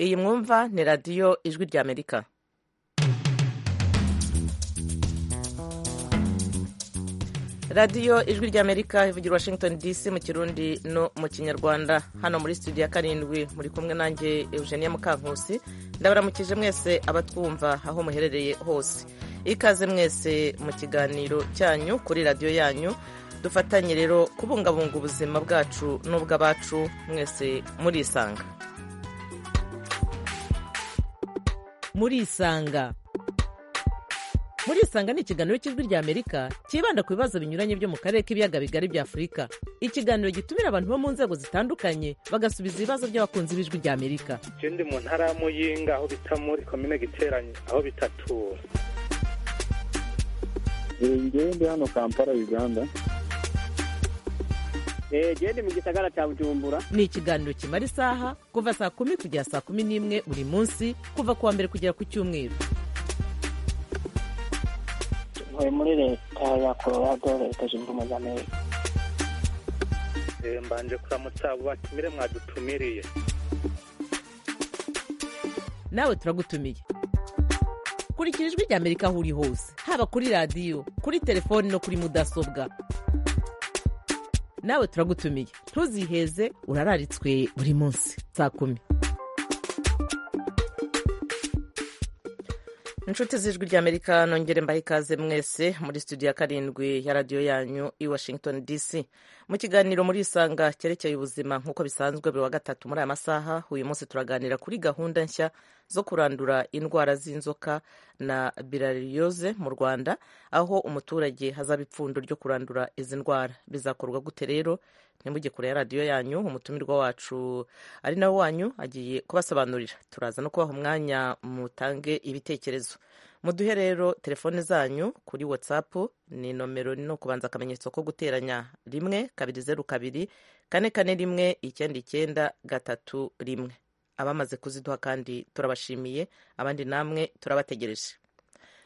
iyi mwumva ni radiyo ijwi rya amerika radiyo ijwi rya amerika ivugira washington dc mu kirundi no mu kinyarwanda hano muri studio ya karindwi muri kumwe nanjye eugenia mukankusi ndabaramukije mwese abatwumva aho muherereye hose ikaze mwese mu kiganiro cyanyu kuri radiyo yanyu dufatanye rero kubungabunga ubuzima bwacu n'ubw'abacu mwese murisanga murisanga murisanga ni ikiganiro cy'ijwi rya amerika cyibanda ku bibazo binyuranye byo mu karere k'ibiyaga bigari bya afurika ikiganiro gitumira abantu bo mu nzego zitandukanye bagasubiza ibibazo by'abakunzi b'ijwi rya amerika ikindi mu ntara ya muyinga aho bita muri komine giteranye aho bitatura ngende hano kampala uganda gende mu gisagara cya bujumbura ni ikiganiro kimara isaha kuva saa kumi kugera saa kumi n'imwe buri munsi kuva ku wa mbere kugera ku cyumweru ntuye muri leta ya colorado leta zunze ubumwe za amerika mbanje kuramutsa abo batumire mwadutumiriye nawe turagutumiye kurikira ijwi rya amerika aho uri hose haba kuri radiyo kuri telefoni no kuri mudasobwa nawe turagutumiye ntuziheze urararitswe buri munsi saa kumi inshuti z'ijwi ry'amerika nongere mbahe ikaze mwese muri studio ya karindwi ya radiyo yanyu i washington dc mu kiganiro muri isanga cyerekeye ubuzima nk'uko bisanzwe buri wa gatatu muri aya masaha uyu munsi turaganira kuri gahunda nshya zo kurandura indwara z'inzoka na birariyoze mu rwanda aho umuturage hazaba ipfundo ryo kurandura izi ndwara bizakorwa gute rero nimujye kure ya radiyo yanyu umutumirwa wacu ari nawe wanyu agiye kubasobanurira turaza no kubaha umwanya mutange ibitekerezo muduhe rero telefone zanyu kuri watsapu ni nomero ni ukubanza akamenyetso ko guteranya rimwe kabiri zeru kabiri kane kane rimwe icyenda icyenda gatatu rimwe abamaze kuziduha kandi turabashimiye abandi namwe turabategereje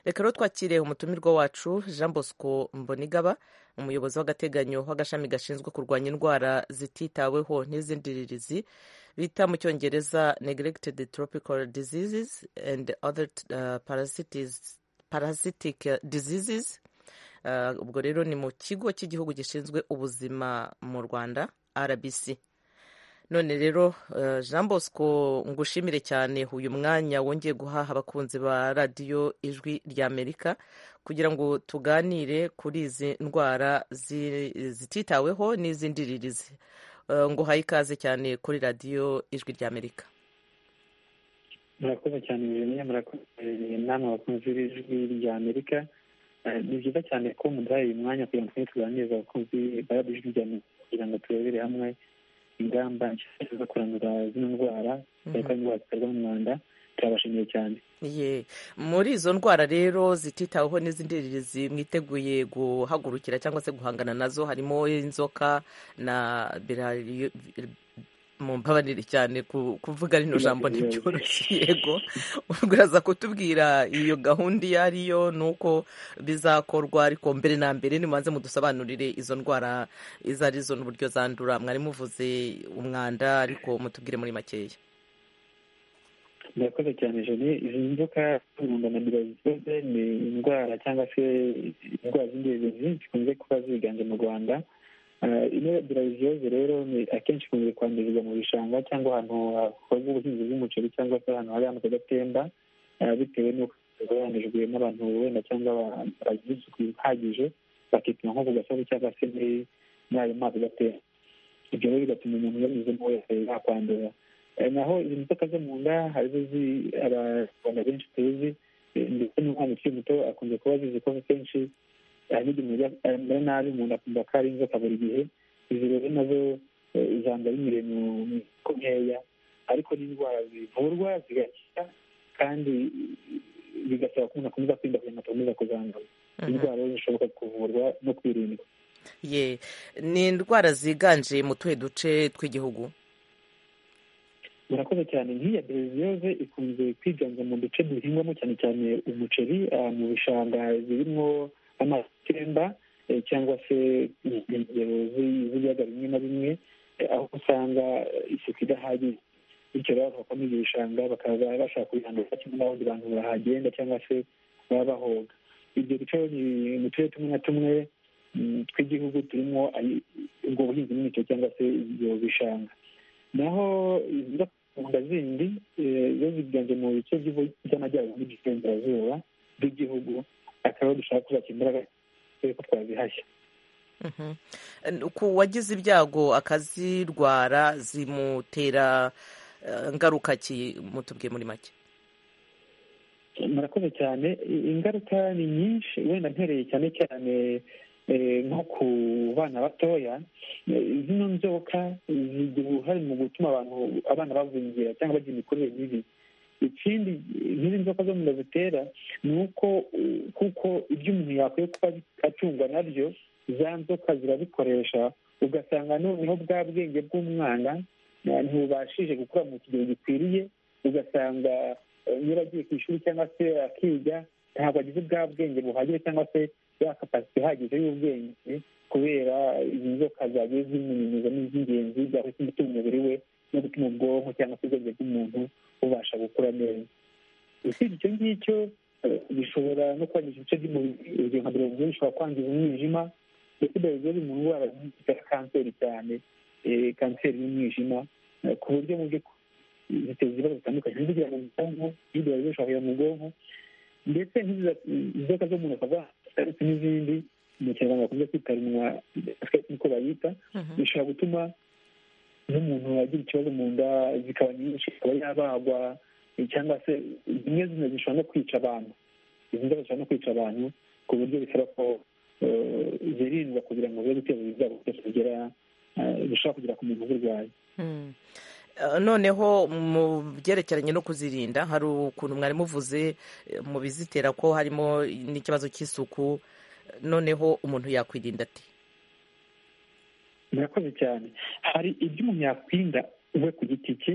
reka rero twakire umutumirwa wacu jean bosco mbonigaba umuyobozi w'agateganyo w'agashami gashinzwe kurwanya indwara zititaweho n'izindirizi bita mu cyongereza neglected tropical diseases and other uh, parasitic diseases uh, ubwo rero ni mu kigo cy'igihugu gishinzwe ubuzima mu rwanda rbc none rero uh, jean bosco ngushimire cyane uyu mwanya wongeye guhaha abakunzi ba radiyo ijwi ry'amerika kugira ngo tuganire kuri izi ndwara zititaweho n'iz'indiririzi ngo uhaye ikaze cyane kuri radiyo ijwi ry'amerika murakoze cyane bimwe murakoze inama abakunzi b'ijwi ry'amerika ni byiza cyane ko muduhaye uyu mwanya kugira ngo tujye tuganiriza abakunzi ba radiyo ijwi ry'amerika kugira ngo turebere hamwe ingamba nshya zo kurandura zino ndwara cyane ko ari indwara ziterwa n'umwanda turabashimiye cyane muri izo ndwara rero zititaweho n'iz'indiririzi mwiteguye guhagurukira cyangwa se guhangana nazo harimo inzoka na mu mbabarire cyane kuvuga rino jambo ntibyoroshye yego uraza kutubwira iyo gahunda iyo ariyo ni uko bizakorwa ariko mbere na mbere nimubanze mudusobanurire izo ndwara izo arizo n'uburyo zandura mwari muvuze umwanda ariko mutubwire muri makeya murakoze cyane joni izi nzoka zirunda na birazisoze ni indwara cyangwa se indwara z'ingenzi zikunze kuba ziganje mu rwanda ino birazisoze rero ni akenshi ikunze kwandurizwa mu bishanga cyangwa ahantu hakorwa ubuhinzi bw'umuceri cyangwa se ahantu hari amazi adatemba bitewe n'uko zihanijwe n'abantu wenda cyangwa bagize isuku ihagije bakituma nko ku gasozi cyangwa se muri ayo mazi adatemba ibyo rero bigatuma umuntu yanyuzemo wese yakwandura naho izi nzoka zo mu nda harizo abanyarwanda benshi tuzi ndetse n'umwana ukiri muto akunze kuba zizi ko kenshi hari n'igihe umera nabi umuntu akumva ko ari inzoka buri gihe izi rero nazo zambara imirire mu nkeya ariko n'indwara zivurwa zigakira kandi bigasaba ko umuntu akomeza kwirinda kugira ngo atakomeza kuzandura indwara zishobora kuvurwa no kwirindwa ye ni indwara ziganje mu tuhe duce tw'igihugu murakoze cyane nk'iya bereziyoze ikunze kwiganje mu duce duhingwamo cyane cyane umuceri mu bishanga zirimo amazi atemba cyangwa se inkengero z'ibiyaga bimwe na bimwe aho usanga isuku idahagije bityo rero bagakomeza ibishanga bakaza bashaka kubihanduza kimwe n'abandi bantu bahagenda cyangwa se baba bahoga ibyo rero ni mu turere tumwe na tumwe tw'igihugu turimo ubwo buhinzi n'imicyo cyangwa se ibyo bishanga naho inda zindi zo ziganje mu bice by'amajyaruguru n'iburengerazuba bw'igihugu akaba dushaka kuzakira imbaraga ko twazihashya ku wagize ibyago akazirwara zimutera ngaruka ki mutubwiye muri make murakoze cyane ingaruka ni nyinshi wenda ntereye cyane cyane nko ku bana batoya zino nzoka zigira uruhare mu gutuma abantu abana bavungira cyangwa bagira imikurire mibi ikindi nk'izi nzoka zo mu nda zitera ni uko kuko ibyo umuntu yakwiye kuba acungwa nabyo za nzoka zirabikoresha ugasanga noneho bwa bwenge bw'umwana ntibubashije gukura mu kigero gikwiriye ugasanga niba agiye ku ishuri cyangwa se akiga ntabwo agize bwa bwenge buhagije cyangwa se ya kapasite ihagije y'ubwenge kubera izi nzoka zagiye zimunyunyuza n'iz'ingenzi zakwita imbuto umubiri we no gutuma ubwonko cyangwa se ubwenge bw'umuntu bubasha gukura neza usibye icyo ngicyo bishobora no kwangiza ibice by'umubiri urugero nka berezile bishobora kwangiza umwijima ndetse berezile mu ndwara zitera kanseri cyane kanseri y'umwijima ku buryo mu by'ukuri ziteza ibibazo bitandukanye zigira mu bwonko zidora zishobora mu bwonko ndetse inzoka zo mu ntoki ndetse n'izindi mu kinyarwanda bakunze kwita runwa niko bayita bishobora gutuma n'umuntu agira ikibazo mu nda zikaba nyinshi akaba yabagwa cyangwa se zimwe zimwe zishobora no kwica abantu izi nzoka zishobora no kwica abantu ku buryo bisaba ko zirindwa kugira ngo zibe guteza ibyago bishobora kugera ku muntu uzirwaye noneho mu byerekeranye no kuzirinda hari ukuntu mwari muvuze mu bizitera ko harimo n'ikibazo cy'isuku noneho umuntu yakwirinda ati murakoze cyane hari ibyo umuntu yakwirinda we ku giti cye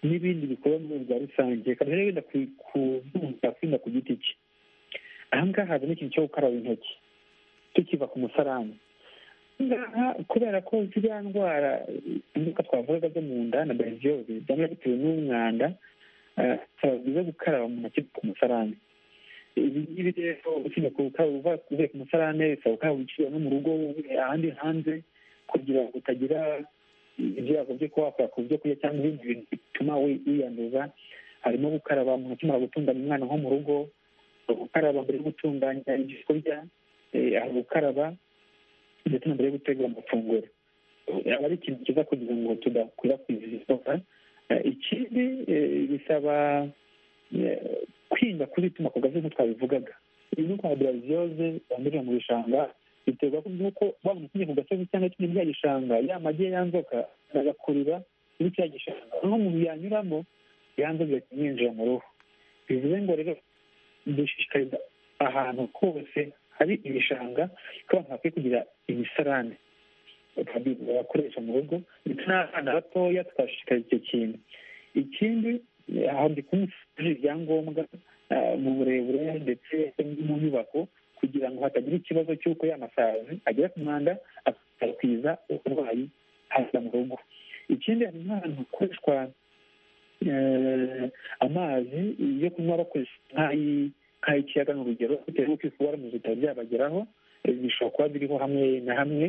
n'ibindi bikorwa mu bwa rusange rero wenda ku byo umuntu yakwirinda ku giti cye aha ngaha hazamo ikintu cyo gukaraba intoki tukiva ku musarani kubera ko ziriya ndwara inzoka twavugaga zo mu nda na bereziyoze byaba bitewe n'umwanda bisaba byiza gukaraba mu ntoki ku musarane ibi ngibi rero usibye kuba uvuye ku musarane bisaba gukaraba uciye no mu rugo ahandi hanze kugira ngo utagira ibyago byo kuba wakora ku byo kurya cyangwa ibindi bintu bituma wiyanduza harimo gukaraba mu ntoki mara gutunganya umwana nko mu rugo gukaraba mbere yo gutunganya ibyo kurya gukaraba ndetse na mbere yo gutegura amafunguro aba ari ikintu cyiza kugira ngo tudakwirakwiza izi nzoka ikindi bisaba kwirinda kuzituma ku gazi nk'uko twabivugaga iyi ndwara biraziyoze yandurira mu bishanga biterwa n'uko waba umukinnyi ku gasozi cyangwa ikindi bya gishanga ya magi ya nzoka agakurira muri cya gishanga aho umuntu yanyuramo ya nzoka yinjira mu ruhu bivuze ngo rero dushishikariza ahantu hose hari ibishanga ko abantu bakwiye kugira imisarane bakoresha mu rugo ndetse n'abana batoya twashishikariza icyo kintu ikindi ahandi kumusuje ibyangombwa mu burebure ndetse mu nyubako kugira ngo hatagira ikibazo cy'uko y'amasazi agera ku mwanda akwiza uburwayi haza mu rugo ikindi hari n'ahantu hakoreshwa amazi yo kunywa bakoresha nk'ay'ikiyaga ni urugero bitewe n'uko ifu waramuze bitaba byabageraho bishobora kuba biriho hamwe na hamwe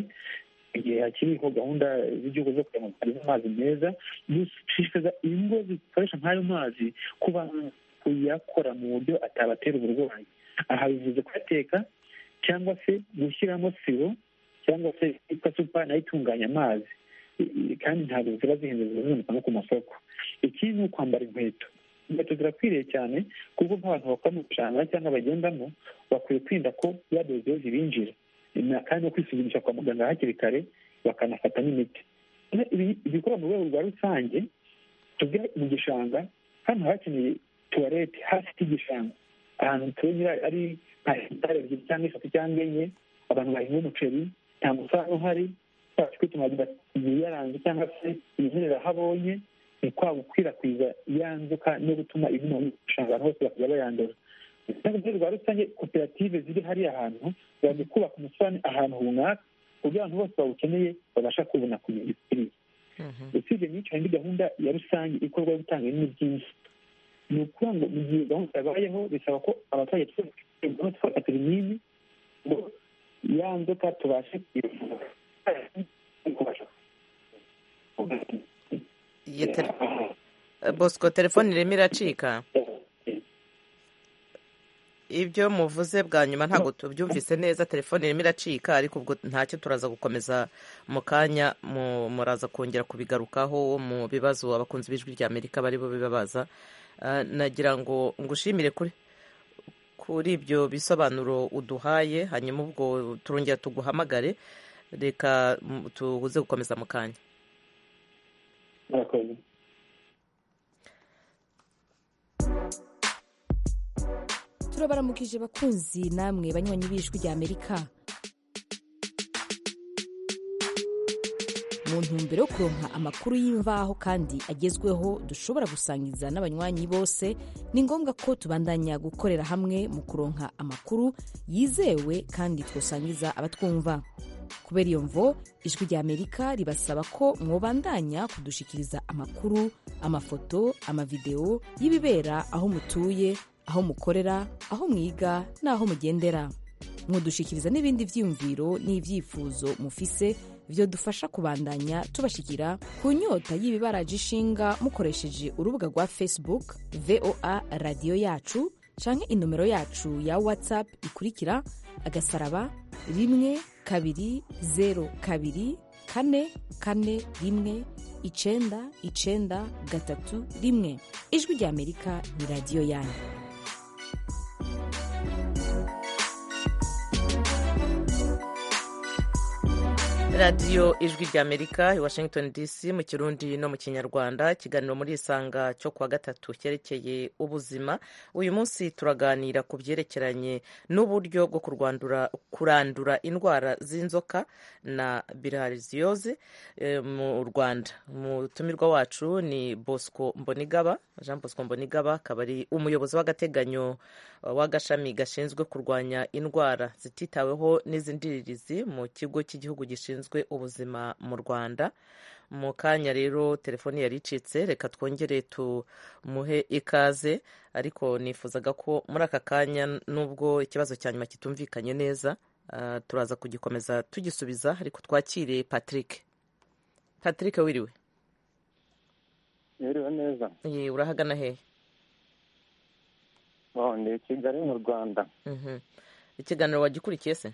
igihe hakiriho gahunda z'igihugu zo kugira ngo tugeze amazi meza dushishikariza ingo zikoresha nk'ayo mazi kuba kuyakora mu buryo atabatera uburwayi aha bivuze kuyateka cyangwa se gushyiramo siro cyangwa se yitwa supa nayo itunganya amazi kandi ntabwo ziba zihenze ziba ziboneka no ku masoko ikindi ni ukwambara inkweto inkweto zirakwiriye cyane kuko nk'abantu bakora mu bishanga cyangwa bagendamo bakwiye kwirinda ko yadozeho zibinjira kandi no kwisuzumisha kwa muganga hakiri kare bakanafata n'imiti ibikorwa mu rwego rwa rusange tujya mu gishanga hano hakeneye tuwarete hafi y'igishanga ahantu tunyura ari nka hegitari ebyiri cyangwa eshatu cyangwa enye abantu bahinga umuceri nta musaruro uhari twacu kwituma igihe yaranze cyangwa se imimerere aho abonye ni kwa gukwirakwiza ya nzoka no gutuma ibintu bishanga hose bakajya bayandura mu rwego rwa rusange koperative ziri hariya hantu ziba kubaka umusarane ahantu runaka ku buryo abantu bose bawukeneye babasha kubona ku bintu bikwiriye usibye n'icyo hari indi gahunda ya rusange ikorwa yo gutanga ibintu byinshi ni ukuvuga ngo mu gihe gahunda zabayeho bisaba ko abaturage twese twafata ibinini ngo ya nzoka tubashe kuyivura Iyi tele- bosco telefone irimo iracika ibyo muvuze bwa nyuma ntabwo tubyumvise neza telefone irimo iracika ariko ubwo ntacyo turaza gukomeza mu kanya mu- muraza kongera kubigarukaho mu bibazo abakunzi b'ijwi rya amerika bari bo bibabaza Ah, nagira ngo ngushimire kuri kuri ibyo bisobanuro uduhaye hanyuma ubwo turongera tuguhamagare reka mm, tuze gukomeza mu kanya murakoze turabaramukije bakunzi namwe banywanyi b'ijwi rya amerika mu ntumbero yo kuronka amakuru y'imvaho kandi agezweho dushobora gusangiza n'abanywanyi bose ni ngombwa ko tubandanya gukorera hamwe mu kuronka amakuru yizewe kandi twosangiza abatwumva kubera iyo mvo ijwi rya amerika ribasaba ko mwobandanya kudushikiriza amakuru amafoto amavidewo y'ibibera aho mutuye aho mukorera aho mwiga n'aho mugendera mwodushikiriza n'ibindi byiyumviro n'ibyifuzo mufise byodufasha kubandanya tubashikira ku nyota y'ibibaraje ishinga mukoresheje urubuga rwa facebook voa radiyo yacu canke inomero yacu ya whatsapp ikurikira agasaraba rimwe kabiri zeru kabiri kane kane rimwe icenda icenda gatatu rimwe ijwi rya amerika ni radiyo yanyu radiyo ijwi rya amerika i washington dc mu kirundi no mu kinyarwanda ikiganiro muri isanga cyo kuwa gatatu cyerekeye ubuzima uyu munsi turaganira ku byerekeranye n'uburyo bwo kurwandura- kurandura indwara z'inzoka na bilharziyoze mu rwanda umutumirwa wacu ni bosco mbonigaba jean bosco mbonigaba akaba ari umuyobozi w'agateganyo w'agashami gashinzwe kurwanya indwara zititaweho n'izindirizi mu kigo cy'igihugu gishinzwe ubuzima mu rwanda mu kanya rero telefoni yari icitse reka twongere tumuhe ikaze ariko nifuzaga ko muri aka kanya nubwo ikibazo cya nyuma kitumvikanye neza ah, turaza kugikomeza tugisubiza ariko twakire patrick patrick wiriwe Yiriwe neza. Ye, urahagana hehe Oh, ndi i Kigali mu Rwanda. Mhm. ikiganiro wagikurikiye se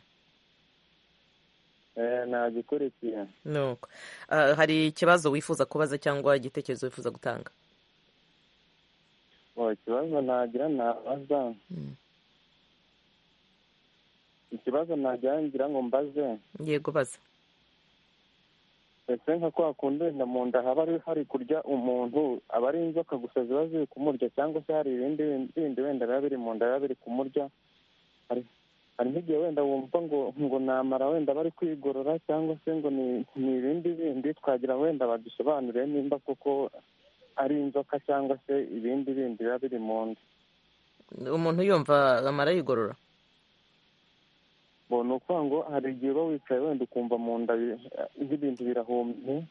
Eh, nagikurikiye. nuko Ah, hari ikibazo wifuza kubaza cyangwa igitekerezo wifuza gutanga Oh, ikibazo nagira nabaza. Mm. Ikibazo nagira ngira ngo mbaze. yego baza Ese nka kwa kundi inda mu nda haba hari- hari kurya umuntu aba ari inzoka gusa ziba ziri kumurya cyangwa se hari ibindi bindi wenda biba biri mu nda biba biri kumurya. Hari hari nk'igihe wenda wumva ngo ngo namara wenda bari kwigorora cyangwa se ngo ni ni ibindi bindi twagira wenda badusobanurire nimba koko ari inzoka cyangwa se ibindi bindi biba biri mu nda. umuntu yumva amara yigorora Bo, ni ukuvuga ngo hari igihe uba wicaye wenda ukumva mu nda bi- nk'ibintu birahumye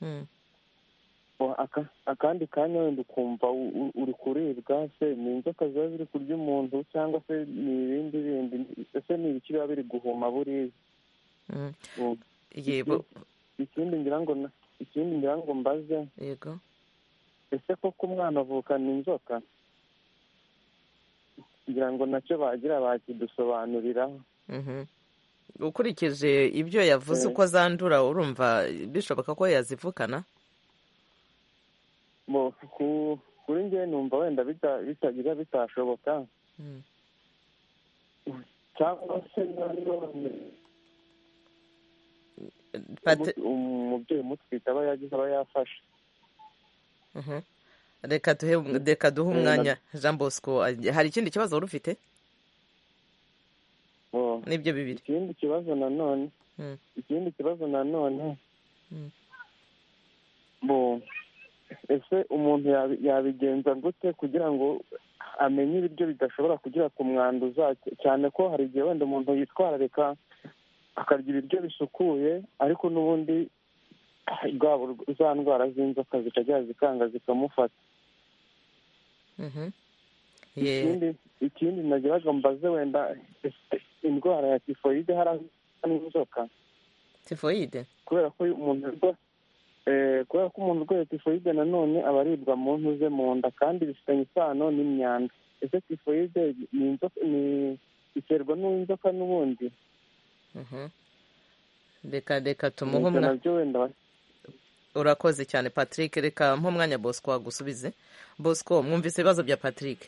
Mm. Bo, aka- akandi kanya wenda ukumva u- u- uri kuribwa se ni inzoka ziba ziri kurya umuntu cyangwa se ni ibindi bindi ese ni ibiki biba biri guhuma buriya Mm. Bo, yego ikindi ngira ngo na- ikindi ngira ngo mbaze yego ese koko umwana avukana inzoka ngira ngo nacyo bagira bakidusobanuriraho Mhm. ukurikije ibyo yavuze uko zandura urumva bishoboka ko yazivukana Bo, ku- kuri njyewe numva wenda bita- bitagira bitashoboka Mm. cyangwa se nanone Pat- umu- umubyeyi umutwite aba yagize aba yafashe Mhm. reka duhe reka duhe umwanya jean bosco hari ikindi kibazo wari ufite Bo, nibyo bibiri ikindi kibazo nanone Mm. ikindi kibazo nanone Mm. bo ese umuntu yabi- yabigenza gute kugira ngo amenye ibiryo bidashobora kugira ku mwanduza cyane ko hari igihe wenda umuntu yitwararika akarya ibiryo bisukuye ariko n'ubundi za ndwara z'inzoka zikajya zikanga zikamufata Mhm. Yeah. ikindi ikindi nagiraga mbaze wenda ese indwara ya tifoyide hari aho isa n'inzoka tifoyide kubera ko iyo umuntu arwa- eh, kubera ko umuntu urwaye tifoyide nanone aba aribwa mu ntu ze mu nda kandi bifitanye isano n'imyanda ese tifoyide ni inzoka ni iterwa n'inzoka n'ubundi Mhm. reka reka tumuhe ibyo umwanya nabyo wenda ba- urakoze cyane patrick reka mpa umwanya bosco wagusubize bosco mwumvise ibibazo bya patrick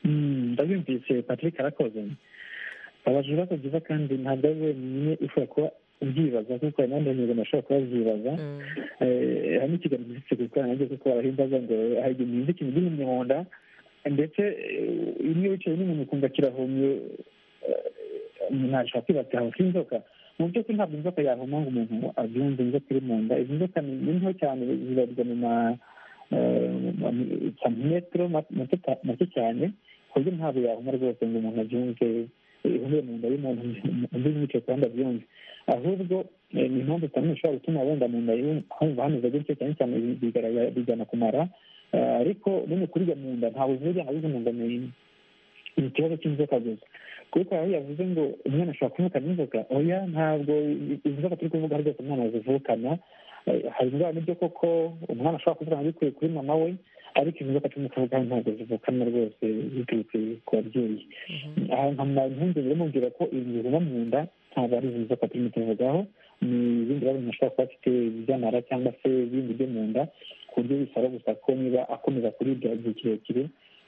Mm, ndabyumvise patrick arakoze abajura ibibazo byiza kandi ntabwo ari wenyine ushobora kuba ubyibaza kuko hari n'abandi banyarwanda bashobora kuba babyibaza Mm. Eh, hari n'ikiganiro gisitse ku ikoranabuhanga kuko barahimbaza ngo hari igihe unyuze ikintu gihumye mu nda ndetse eh, iyo wicaye n'umuntu ukumva kirahumye eh, ntashobora kwibaza ati aho inzoka mu by'ukuri ntabwo inzoka yahuma ngo umuntu abyumve inzoka iri mu nda izi nzoka ni ni nto cyane zibarirwa mu ma eh, mu santimetero ma- mato ta- make cyane ku buryo ntabwo yahuma rwose ngo umuntu abyumve ihumire mu nda y'umuntu undi wicaye ku ruhande abyumve ahubwo eh, ni impamvu zitandukanye zishobora gutuma wenda mu nda y'umuntu humva hameze gutyo cyane cyane bigaragara bijyana kumara Eh, ariko nyine kurya mu nda ntabwo zirya nabwo mu nda ni ni ikibazo cy'inzoka gusa kuko aho yavuze ngo umwana ashobora kuvukana inzoka oya ntabwo izi nzoka turi kuvuga aho rwose umwana zivukana Eh, hari indwara n'ibyo koko umwana ashobora kuvukana bikuye kuri mama we ariko izi nzoka turimo kuvuga ntabwo zivukana rwose ziturutse ku babyeyi aha nkama impungenge mubwira ko ibi bihuma mu nda ntabwo ari izi nzoka turimo tuvugaho ni ibindi bibazo umuntu ashobora kuba afite by'amara cyangwa se ibindi byo mu nda ku buryo bisaba gusa ko niba akomeza kuribwa igihe kirekire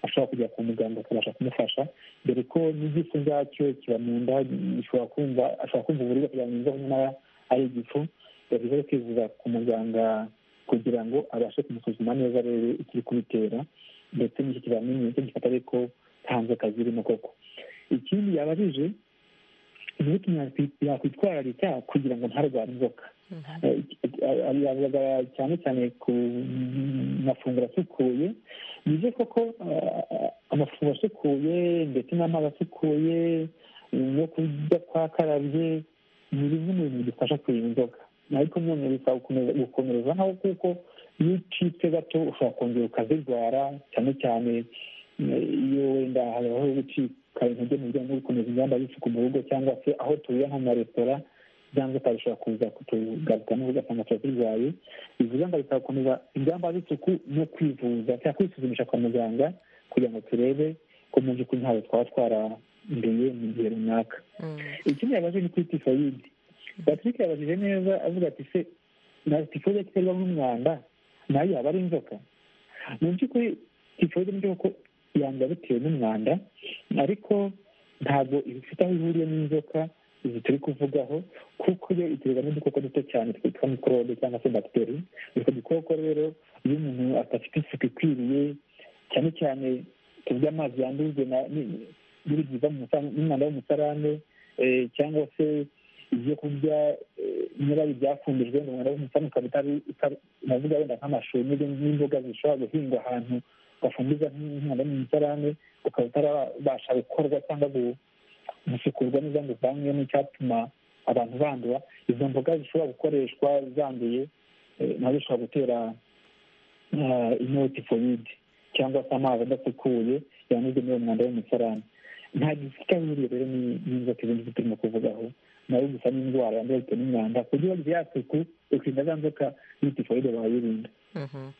ashobora kujya kwa muganga akabasha kumufasha dore ko n'igifu ubwacyo kiba mu nda gishobora kumva ashobora kumva uburibwe kugira ngo yumve nyamara ari igifu yavuze yo kwivuza ku muganga kugira ngo abashe kumusuzuma neza arebe ikiri kubitera ndetse n'icyo kizamini nicyo gifata ariko nta nzoka zirimo koko ikindi yabajije ni uko yakwi- yakwitwararika kugira ngo ntarware inzoka yavuga cyane cyane ku mafunguro asukuye ni byo koko eh, amafunguro asukuye ndetse n'amazi asukuye no kurya kwakarabye ni bimwe mu bintu bidufasha kurinda inzoka ariko none bisaba gukomeza- gukomereza naho kuko iyo ucitse gato ushobora kongera ukazirwara cyane cyane eh, iyo wenda habaho gucika intege mu bijyanye no gukomeza ingamba z'isuku mu rugo cyangwa se aho tuba nko mu maresitora cyangwa ukarusha kuza kutugarukamo ugasanga turazirwaye izi ngamba zisaba gukomeza ingamba z'isuku no kwivuza cyangwa kwisuzumisha kwa muganga kugira ngo turebe ko mu by'ukuri ntabwo twaba twaranduye mu gihe runaka Mm. ikindi yabaje ni kuri tifoyide patrick yabajije neza avuga ati se na tifoyide iterwa n'umwanda nayo yaba ari inzoka mu by'ukuri tifoyide ni byo ko yanduye bitewe n'umwanda ariko ntabwo ifite aho ihuriye n'inzoka izi turi kuvugaho kuko yo iterwa n'udukoko duto cyane twitwa mikorobe cyangwa se bagiteri utwo dukoko rero iyo umuntu adafite isuku ikwiriye cyane cyane turya amazi yandujwe na ni- n'ibintu biva mu musarane- n'umwanda wo mu musarane eh, cyangwa se ibyo kurya eh, niba ari ibyafumbijwe ngo umwanda wo mu musarane ukaba utari- utari- navuga wenda nk'amashu n'ibindi- n'imboga zishobora guhingwa ahantu bafumbiza nk'umwanda wo mu musarane ukaba utarabasha gukorwa cyangwa gu- gusukurwa neza ngo uvanywemo icyatuma abantu bandura izo mboga zishobora gukoreshwa zanduye eh, nazo zishobora gutera eh, inoti foyide cyangwa se amazi adasukuye yanyuze muri uwo mwanda w'umusarani nta gifite aho ihuriye rero ni- n'inzoka ibindi byo turimo kuvugaho nayo gusa n'indwara yandura bitewe n'umwanda ku buryo wagize ya suku ukirinda za nzoka n'itifoyide wayirinda Mhm.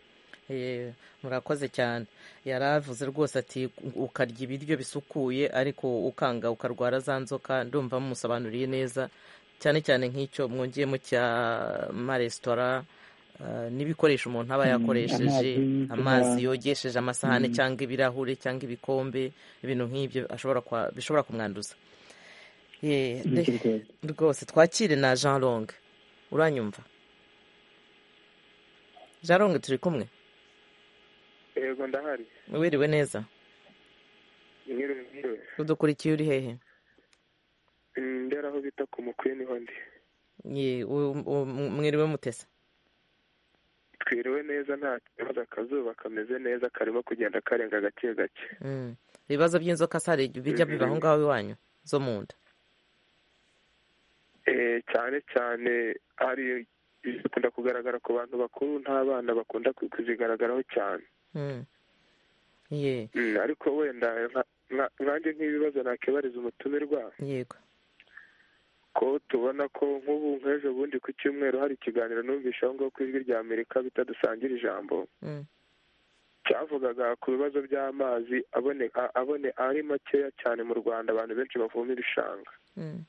Eh, murakoze cyane yari avuze rwose ati ukarya ibiryo bisukuye ariko ukanga ukarwara za nzoka ndumva mumusobanuriye neza cyane cyane nk'icyo mwongeyemo cya maresitora eh, n'ibikoresho umuntu aba Mm, yakoresheje amazi, amazi kuna- yogesheje amasahani Mm. cyangwa ibirahure cyangwa ibikombe ibintu nk'ibyo ashobora kwa- bishobora kumwanduza Eh, bityo re- rwose rwose twakire na jean long uranyumva jean long turi kumwe yego ndahari wiriwe neza mwiriwe mwiriwe udukurikiye uri hehe Mm, ndera aho bita ku mukwe niho ndi Ye, u- u- mwiriwe mutese twiriwe neza nta kibazo akazuba kameze neza karimo kugenda karenga gake gake Mm. ibibazo by'inzoka sare bijya biba aho ngaho iwanyu zo mu nda Eh, cyane cyane hari bikunda kugaragara ku bantu bakuru nta bana bakunda kuzigaragaraho cyane Mm. Ye- Mm, ariko wenda nka- nka- nkanjye nk'ibibazo nakibariza umutumirwa yego ko tubona ko nk'ubu nk'ejo bundi ku cyumweru hari ikiganiro numvise aho ngaho ku ijwi rya amerika bita dusangira ijambo Mm. cyavugaga ku bibazo by'amazi abone a- abone ari makeya cyane mu rwanda abantu benshi bavoma ibishanga Mm.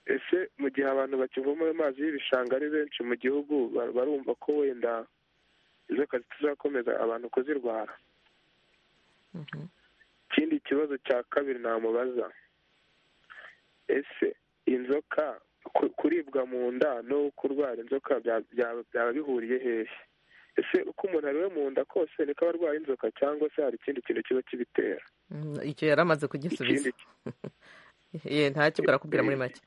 ese mu gihe abantu bakivoma ayo mazi y'ibishanga ari benshi mu gihugu ba- barumva ko wenda inzoka zitazakomeza abantu kuzirwara Mhm. ikindi kibazo cya kabiri namubaza ese inzoka ku- kuribwa mu nda no kurwara inzoka bya- bya- byaba bihuriye hehe ese uko umuntu ariwe mu nda kose niko aba arwaye inzoka cyangwa se hari ikindi kintu kiba kibitera Mm, icyo yari amaze kugisubiza ikindi ye ntacyo barakubwira muri make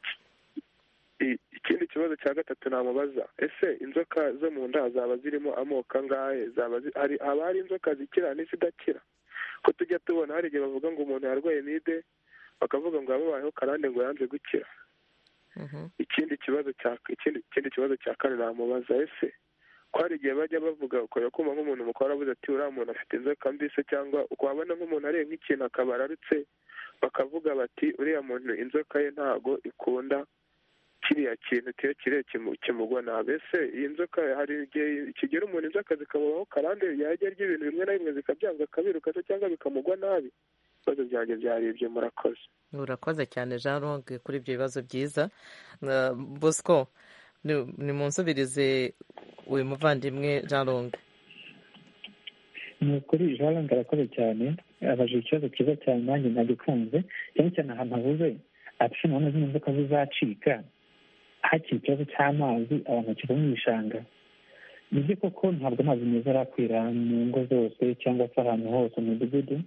i- ikindi kibazo cya gatatu namubaza ese inzoka zo mu nda zaba zirimo amoko angahe zaba zi- hari haba hari inzoka zikira n'izidakira ko tujya tubona hari igihe bavuga ngo umuntu yarwaye mide bakavuga ngo yamubayeho karande ngo yanze gukira Mhm. ikindi kibazo cya ikindi ikindi kibazo cya kane namubaza ese ko hari igihe bajya bavuga ukajya kumva nk'umuntu mukuru aravuze ati uriya muntu afite inzoka mbi se cyangwa wabona nk'umuntu ariye nk'ikintu akaba ararutse bakavuga bati uriya muntu inzoka ye ntago ikunda kiriya kintu kiyo kiriya kimu- kimugwa nabi ese iyi nzoka hari igihe kigera umuntu inzoka zikamubaho karande yajya arya ibintu bimwe na bimwe zikabyanga akabiruka se cyangwa bikamugwa nabi ibibazo byanjye byari ibyo murakoze urakoze cyane jean longue kuri ibyo bibazo byiza Na- bosco ni- nimunsubirize uyu muvandimwe jean longue ni ukuri jaranga arakoze cyane abaje ikibazo cyiza cyane nanjye nagikunze cyane cyane ahantu avuze ati nabona zino nzoka zizacika hakiri ikibazo cy'amazi abantu bakiva mu bishanga nibyo koko ntabwo amazi meza arakwira mu ngo zose cyangwa se ahantu hose mu midugudu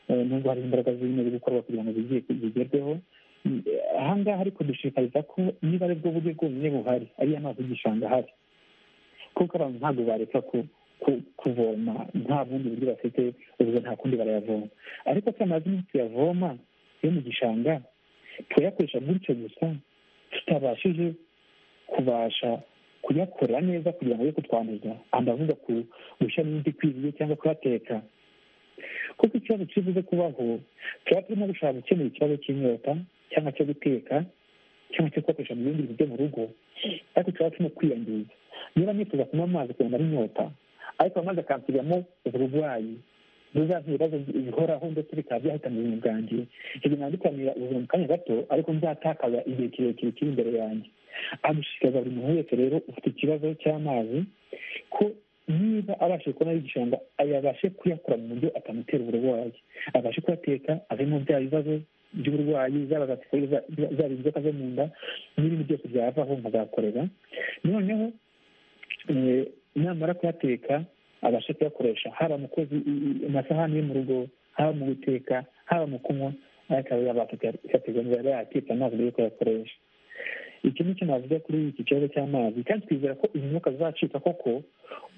Eh, nubwo hari imbaraga zirimo ziri gukorwa kugira ngo bigiye bigerweho Mm, eh, aha ngaha ariko dushishikariza ko niba ari bwo buryo bwonyine buhari ariyo amazi y'igishanga ahari kuko abantu ntabwo bareka ku ku- kuvoma nta bundi buryo bafite ubwo nta kundi barayavoma ariko se amazi niyo tuyavoma yo mu gishanga tuyakoresha gutyo gusa tutabashije kubasha kuyakora neza kugira ngo ye kutwanduza ndavuga ku gushyiramo imiti ikwiriye cyangwa kuyateka kuko ikibazo kibuze kubaho tuba turimo gushaka gukemura ikibazo cy'inyota cyangwa cyo guteka cyangwa cyo kuyakoresha mu bindi bintu byo mu rugo ariko tuba turimo kwiyangiza niba nifuza kunywa amazi kugira ngo ari inyota ariko amazi akansubiramo uburwayi buzazana ibibazo bihoraho ndetse bikaba byahitana ubuzima bwanjge ibyo ntabwo bitamira ubuzima mu kanya gato ariko nzatakaza igihe kirekire kiri imbere yanjye agushishikariza buri muntu wese rero ufite ikibazo cy'amazi ko niba abashije kubona ari igishanga ayabashe kuyakora mu buryo atamutera uburwayi abashe kuyateka avemo bya bibazo by'uburwayi zaba za siporo zaba inzoka zo mu nda n'ibindi byose byavaho nkazakorera noneho eh, namara kuyateka abashe kuyakoresha haba mu koza i- i- amasahani yo mu rugo haba mu guteka haba mu kunywa ariko aba yabasha kuyategura yaba yakitse amazi mbere yuko ayakoresha iki ni cyo navuga kuri iki kibazo cy'amazi kandi twizera ko izi nzoka zizacika koko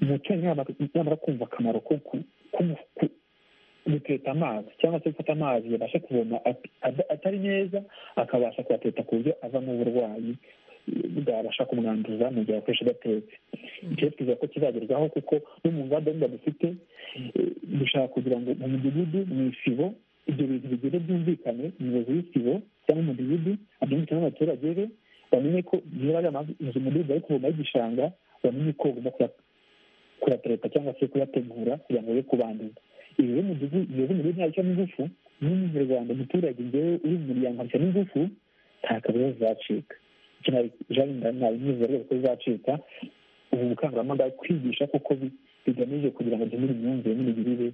umuturanyi yamara- yamara kumva akamaro ko ku- ku- ku- guteta amazi cyangwa se gufata amazi yabasha kuvoma at- at- atari meza akabasha kuyateta ku buryo avamo uburwayi eh, bwabasha kumwanduza mu gihe akoresha adatetse icyo twiza ko kizagerwaho kuko no mu ngamba wenda dufite eh, dushaka kugira ngo mu midugudu mu isibo ibyo bintu bigende byumvikane umuyobozi w'isibo cyangwa umudugudu abyumvikane n'abaturage be bamenye ko niba ari amazi inzu mudugudu bari kuvoma y'igishanga bamenye ko bagomba kuya- kuyatereka cyangwa se kuyategura kugira ngo ye kubanduza ibi rero umudugudu iyo umudugudu ntabyo n'ingufu n'umunyarwanda umuturage ngewe uri mu muryango ntabyo n'ingufu nta kabuza zizacika icyo nari- jean nabimwizera rwose ko zizacika ubu bukangurambaga kwigisha kuko bi- bigamije kugira ngo duhindure imyumvire n'imigirire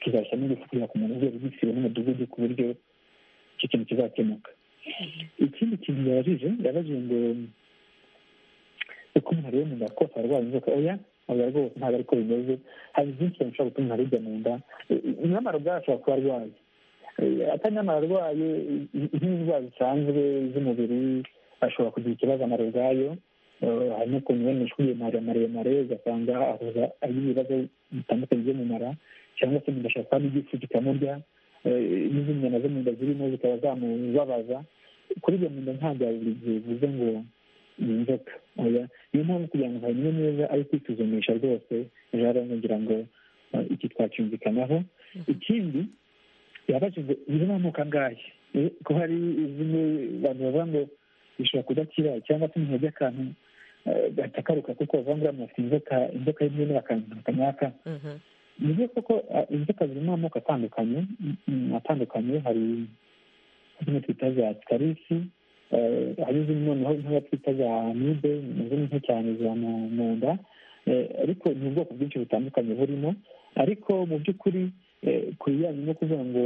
tuzashyiramo ingufu kugira ngo umuntu urwego rw'isibo n'umudugudu ku buryo icyo kintu kizakemuka ikindi kintu yabajije yabajije ngo uko umuntu areba mu nda kose arwaye inzoka oya oya rwose ntabwo ariko bimeze hari byinshi cyane bishobora gutuma umuntu aribwa mu nda nyamara ubwayo ashobora kuba arwaye Eh, atari nyamara arwaye eh, nk'indwara zisanzwe z'umubiri ashobora kugira ikibazo amara ubwayo Eh, hari n'ukuntu wenda ishuri maremare maremare ugasanga ahuza ari ibibazo bitandukanye byo mu mara cyangwa se umuntu ashobora kuba n'igifu kikamurya eh, n'izindi nyama zo mu nda zirimo zikaba zamubabaza kuri ibyo mu nda ntabwo ya buri gihe bivuze ngo inzoka oya niyo mpamvu kugira ngo hanywe neza ari kwisuzumisha rwose ejo hazaza kugira ngo iki twacyumvikanaho ikindi yabajije birimo amoko angahe ko hari zimwe abantu bavuga ngo bishobora kudakira cyangwa se umuntu yajya akantu batakaruka kuko bavuga ngo uriya afite inzoka inzoka y'imwe n'akantu kanyaka ni byo koko inzoka zirimo amoko atandukanye atandukanye hari zimwe twita za sikarisi hari zimwe noneho nk'iyo twita za amibe nazo ni nto cyane ziba mu nda ariko ni ubwoko bwinshi butandukanye burimo ariko mu by'ukuri ku bijyanye no kuvuga ngo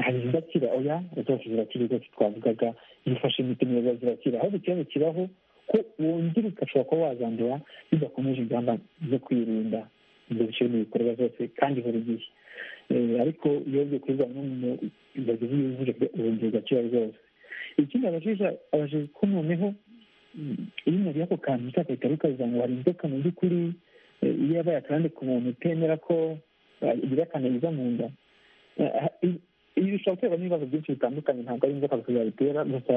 hari izidakira oya zose zirakira rwose twavugaga zifashe imiti neza zirakira aho ikibazo kibaho ko wongera ugashobora kuba wazandura bidakomeje ingamba zo kwirinda ibyo bishyirwa mu bikorwa zose kandi buri gihe ariko iyo ugiye kubibona n'umuntu bagize yujuje urongera ugakira rwose ikindi abajije abajije ko noneho iyo umuntu ako kantu utakahita rukaza ngo hari inzoka mu by'ukuri iyo yabaye akandi ku muntu utemera ko igira akantu iza mu nda ibi bishobora guterwa n'ibibazo byinshi bitandukanye ntabwo ari inzoka gusa zabitera gusa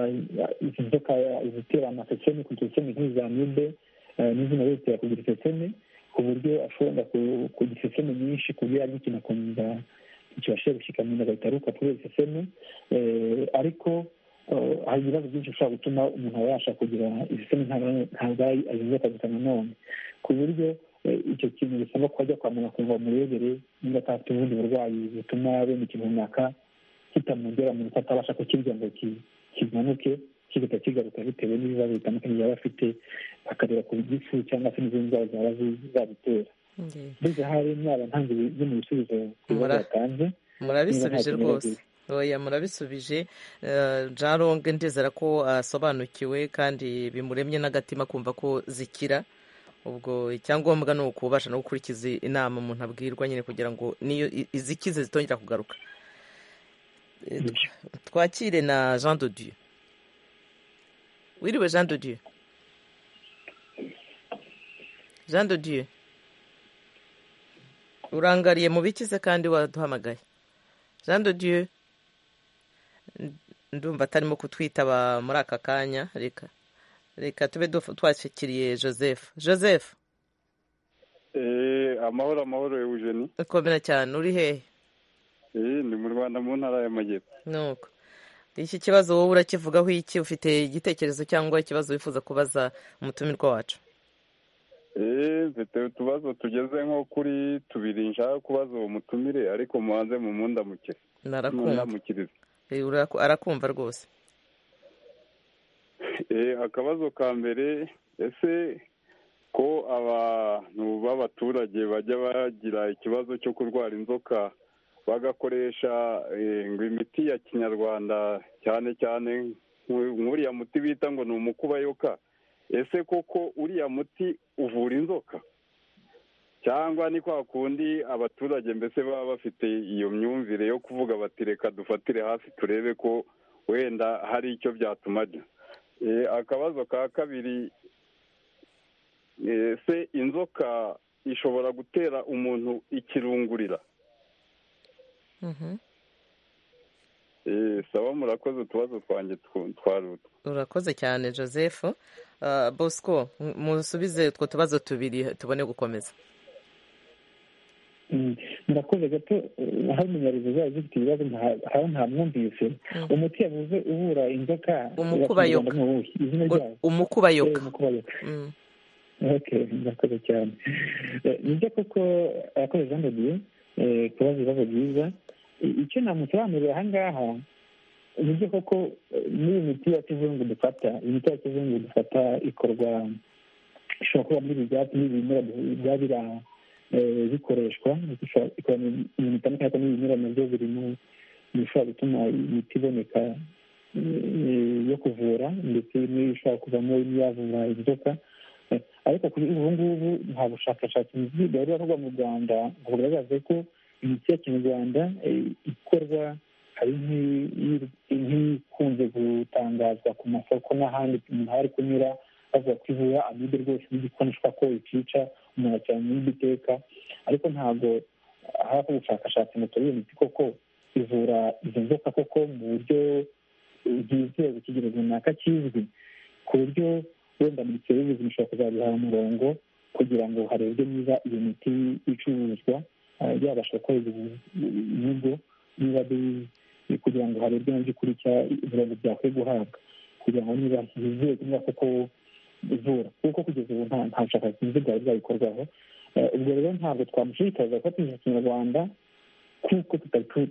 izi nzoka zitera amaseseme kugira iseseme nk'iza mibe n'izina zitera kugira iseseme ku buryo ashobora kugira iseseme nyinshi ku buryo yari ikintu akumva kibasha gushyika mu nda agahita ruka kubera iseseme ariko hari ibibazo byinshi bishobora gutuma umuntu aba yashaka kugira ibisemi ntabwo ari azinzoka gusa nanone ku buryo icyo kintu bisaba ko ajya kwa muganga kugira ngo bamurebere niba atafite ubundi burwayi butuma bene ikintu runaka kitamugera mu mutwe atabasha kukirya ngo kimanuke kigahita kigaruka bitewe n'ibibazo bitandukanye yaba afite bakareba ku gifu cyangwa se n'izindi ndwara zaba zabitera mbese hari mwaba ntanze bimwe mu bisubizo biba batanze murabisubije rwose oya murabisubije jaronge ndizera ko asobanukiwe kandi bimuremye n'agatima kumva ko zikira ubwo icyangombwa ni ukubasha no gukurikiza inama umuntu abwirwa nyine kugira ngo niyo izikize zitongera kugaruka twakire na jean dodiyo wiriwe jean dodiyo jean dodiyo urangariye mu bikize kandi waduhamagaye jean dodiyo ndumva atarimo kutwitaba muri aka kanya reka reka tube twashyikiriye joseph joseph amahoro amahoro eugeni ukomera cyane uri hehe ni mu rwanda mu ntara y'amajyepfo nuko iki kibazo wowe urakivugaho iki ufite igitekerezo cyangwa ikibazo wifuza kubaza umutumirwa wacu mfite utubazo tugeze nko kuri tubiri nshaka kubaza uwo mutumire ariko mubanze mu mundamukire narakundamukiriza arakumva rwose akabazo ka mbere ese ko abantu b'abaturage bajya bagira ikibazo cyo kurwara inzoka bagakoresha ngo imiti ya kinyarwanda cyane cyane nk'uriya muti bita ngo ni umukubayoka ese koko uriya muti uvura inzoka cyangwa ni kwa kundi abaturage mbese baba bafite iyo myumvire yo kuvuga bati reka dufatire hafi turebe ko wenda hari icyo byatumajya akabazo ka kabiri se inzoka ishobora gutera umuntu ikirungurira saba murakoze utubazo twanjye twaruta urakoze cyane joseph bosco musubize utwo tubazo tubiri tubone gukomeza murakoze gato hari umunyarizo zaba zifite ibibazo haba nta mwumvise umuti yavuze uvura inzoka umukubayoka umukubayoka murakoze cyane nibyo koko abakozi bambagiye kubaza ibibazo byiza icyo namusobanurira aha ngaha nibyo koko n'iyi miti ya kizungu dufata imiti ya kizungu dufata ikorwa ishobora kuba muri ibi byatsi n'ibimera biba biri aho bikoreshwa ibintu bitandukanye n'ibimera nabyo biri mu bishobora gutuma imiti iboneka yo kuvura ndetse n'ibishobora kuvamo n'iyavura inzoka ariko kuri ubu ngubu nta bushakashatsi bwari bukorwa mu rwanda ngo bugaragaze ko imiti ya kinyarwanda ikorwa hari nk'ikunze gutangazwa ku masoko n'ahandi umuntu hari kunyura bavuga ko ivura amibe rwose n'igikoneshwa ko ikica umuntu acyara muri iteka ariko ntabwo habaho ubushakashatsi ngo turebe imiti koko ivura izo nzoka koko mu buryo bwizewe kigero runaka kizwi ku buryo wenda minisiteri y'ubuzima ishobora kuzabiha umurongo kugira ngo harebwe niba iyo miti icuruzwa yabasha gukorerwa ibigo niba kugira ngo harebwe mu by'ukuri ibirango byakwiye guhabwa kugira ngo niba hizewe niba koko ivura kuko kugeza ubu nta bushakashatsi bwari bwabikorwaho ubwo rero ntabwo twamushishikariza kubatisha kinyarwanda kuko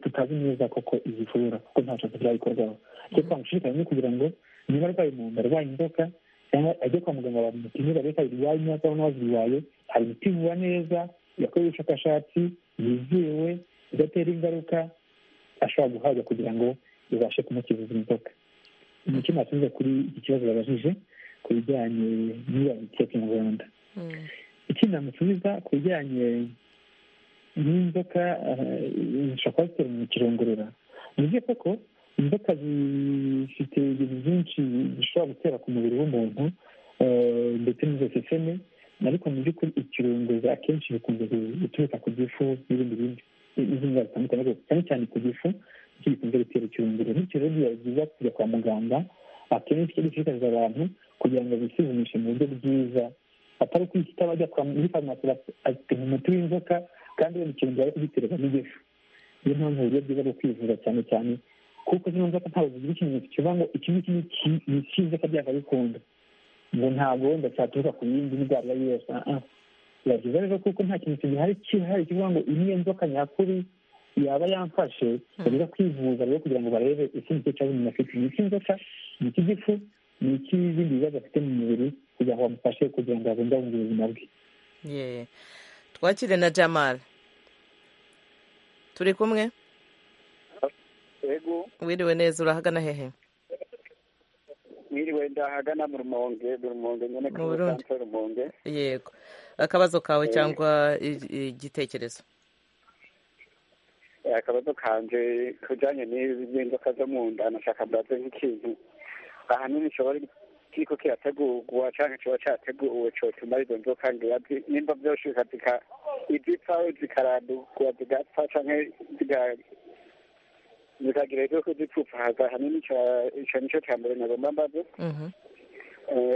tutazi neza koko ivura kuko nta bushakashatsi bwabikorwaho icyo twamushishikariza ni kugira ngo niba arwaye mu nda arwaye inzoka cyangwa ajye kwa muganga bamupime barebe ko irwaye imyaka n'abazirwaye hari imiti ivura neza yakorewe ubushakashatsi yizewe idatera ingaruka ashobora guhabwa kugira ngo ibashe kumukiza inzoka nicyo nasubiza kuri iki kibazo babajije ku bijyanye n'iyo miti ya kinyarwanda ikindi namusubiza ku bijyanye n'inzoka zishobora kuba zitera mu kirongorora ni byo koko inzoka zifite ibintu byinshi zishobora gutera ku mubiri w'umuntu ndetse n'izoseseme ariko mu by'ukuri ikirunguza akenshi bikunze guturuka ku gifu n'ibindi bindi n'izindi ndwara zitandukanye ariko cyane cyane ku gifu nicyo gikunze gutera ikirunguriro bityo rero biba byiza kujya kwa muganga akenshi icyo gishishikariza abantu kugira ngo bisuzumishe mu buryo bwiza atari ukwihita bajya muri farumasi bafite umuti w'inzoka kandi wenda ikirungo ari kugiterwa n'igifu niyo mpamvu uburyo bwiza bwo kwivuza cyane cyane kuko zino nzoka ntabwo zigira ikimenyetso kivuga ngo iki ngiki ni icy'inzoka byakabikunda ngo ntabwo wenda cyaturuka ku yindi ndwara iyo ari yo yose biba byiza rero kuko nta kintu kigihari kihari kivuga ngo iyi niyo nzoka nyakuri yaba yamfashe bajya kwivuza rero kugira ngo barebe ese nicyo kibazo umuntu afite ni icy'inzoka ni icy'igifu ni icy'ibindi bibazo afite mu mubiri kugira ngo bamufashe kugira ngo abungabunge ubuzima bwe twakire na jamara turi kumwe wiriwe neza urahagana hehe mwiriwe ndahagana mu rumonge mu rumonge nyine ku rusanzwe rumonge yego akabazo kawe cyangwa igitekerezo akabazo kanje kujyanye n'inzoka zo mu nda nashaka mbaze nk'ikintu ahanini kishobora kiriko kirategurwa cyangwa kiba cyateguwe cyotuma izo nzoka ngira nimba byoshuka izipfa zikarandurwa zigapfa cyangwa zikagira ibyo kuzipfupfaza ahanini icyo nicyo cya mbere nagomba mbaze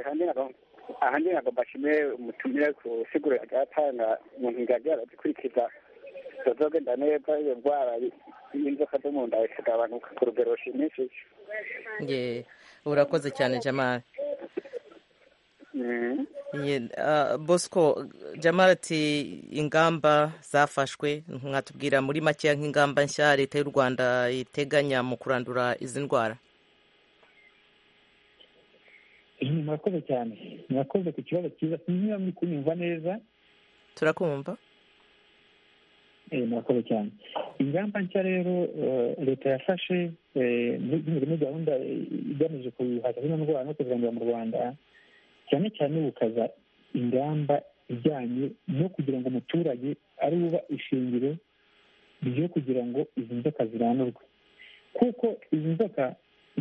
ahandi ntabwo mbashimire umutumire ku siguro agatanga umuntu ngagira arazikurikiza zazogenda neza iyo ndwara y'inzoka zo mu nda ikagabanuka ku rugero rushimishije urakoze cyane jamari bosco jamara ati ingamba zafashwe mwatubwira muri makeya nk'ingamba nshya leta y'u rwanda iteganya mu kurandura izi ndwara murakoze cyane murakoze ku kibazo cyiza niba muri kunyumva neza turakumva murakoze cyane ingamba nshya rero leta yafashe muri gahunda igamije guhaza zino ndwara no kuzirandura mu rwanda cyane cyane bukaza ingamba ijyanye no kugira ngo umuturage ari uba ishingiro ryo kugira ngo izi nzoka zirandurwe kuko izi nzoka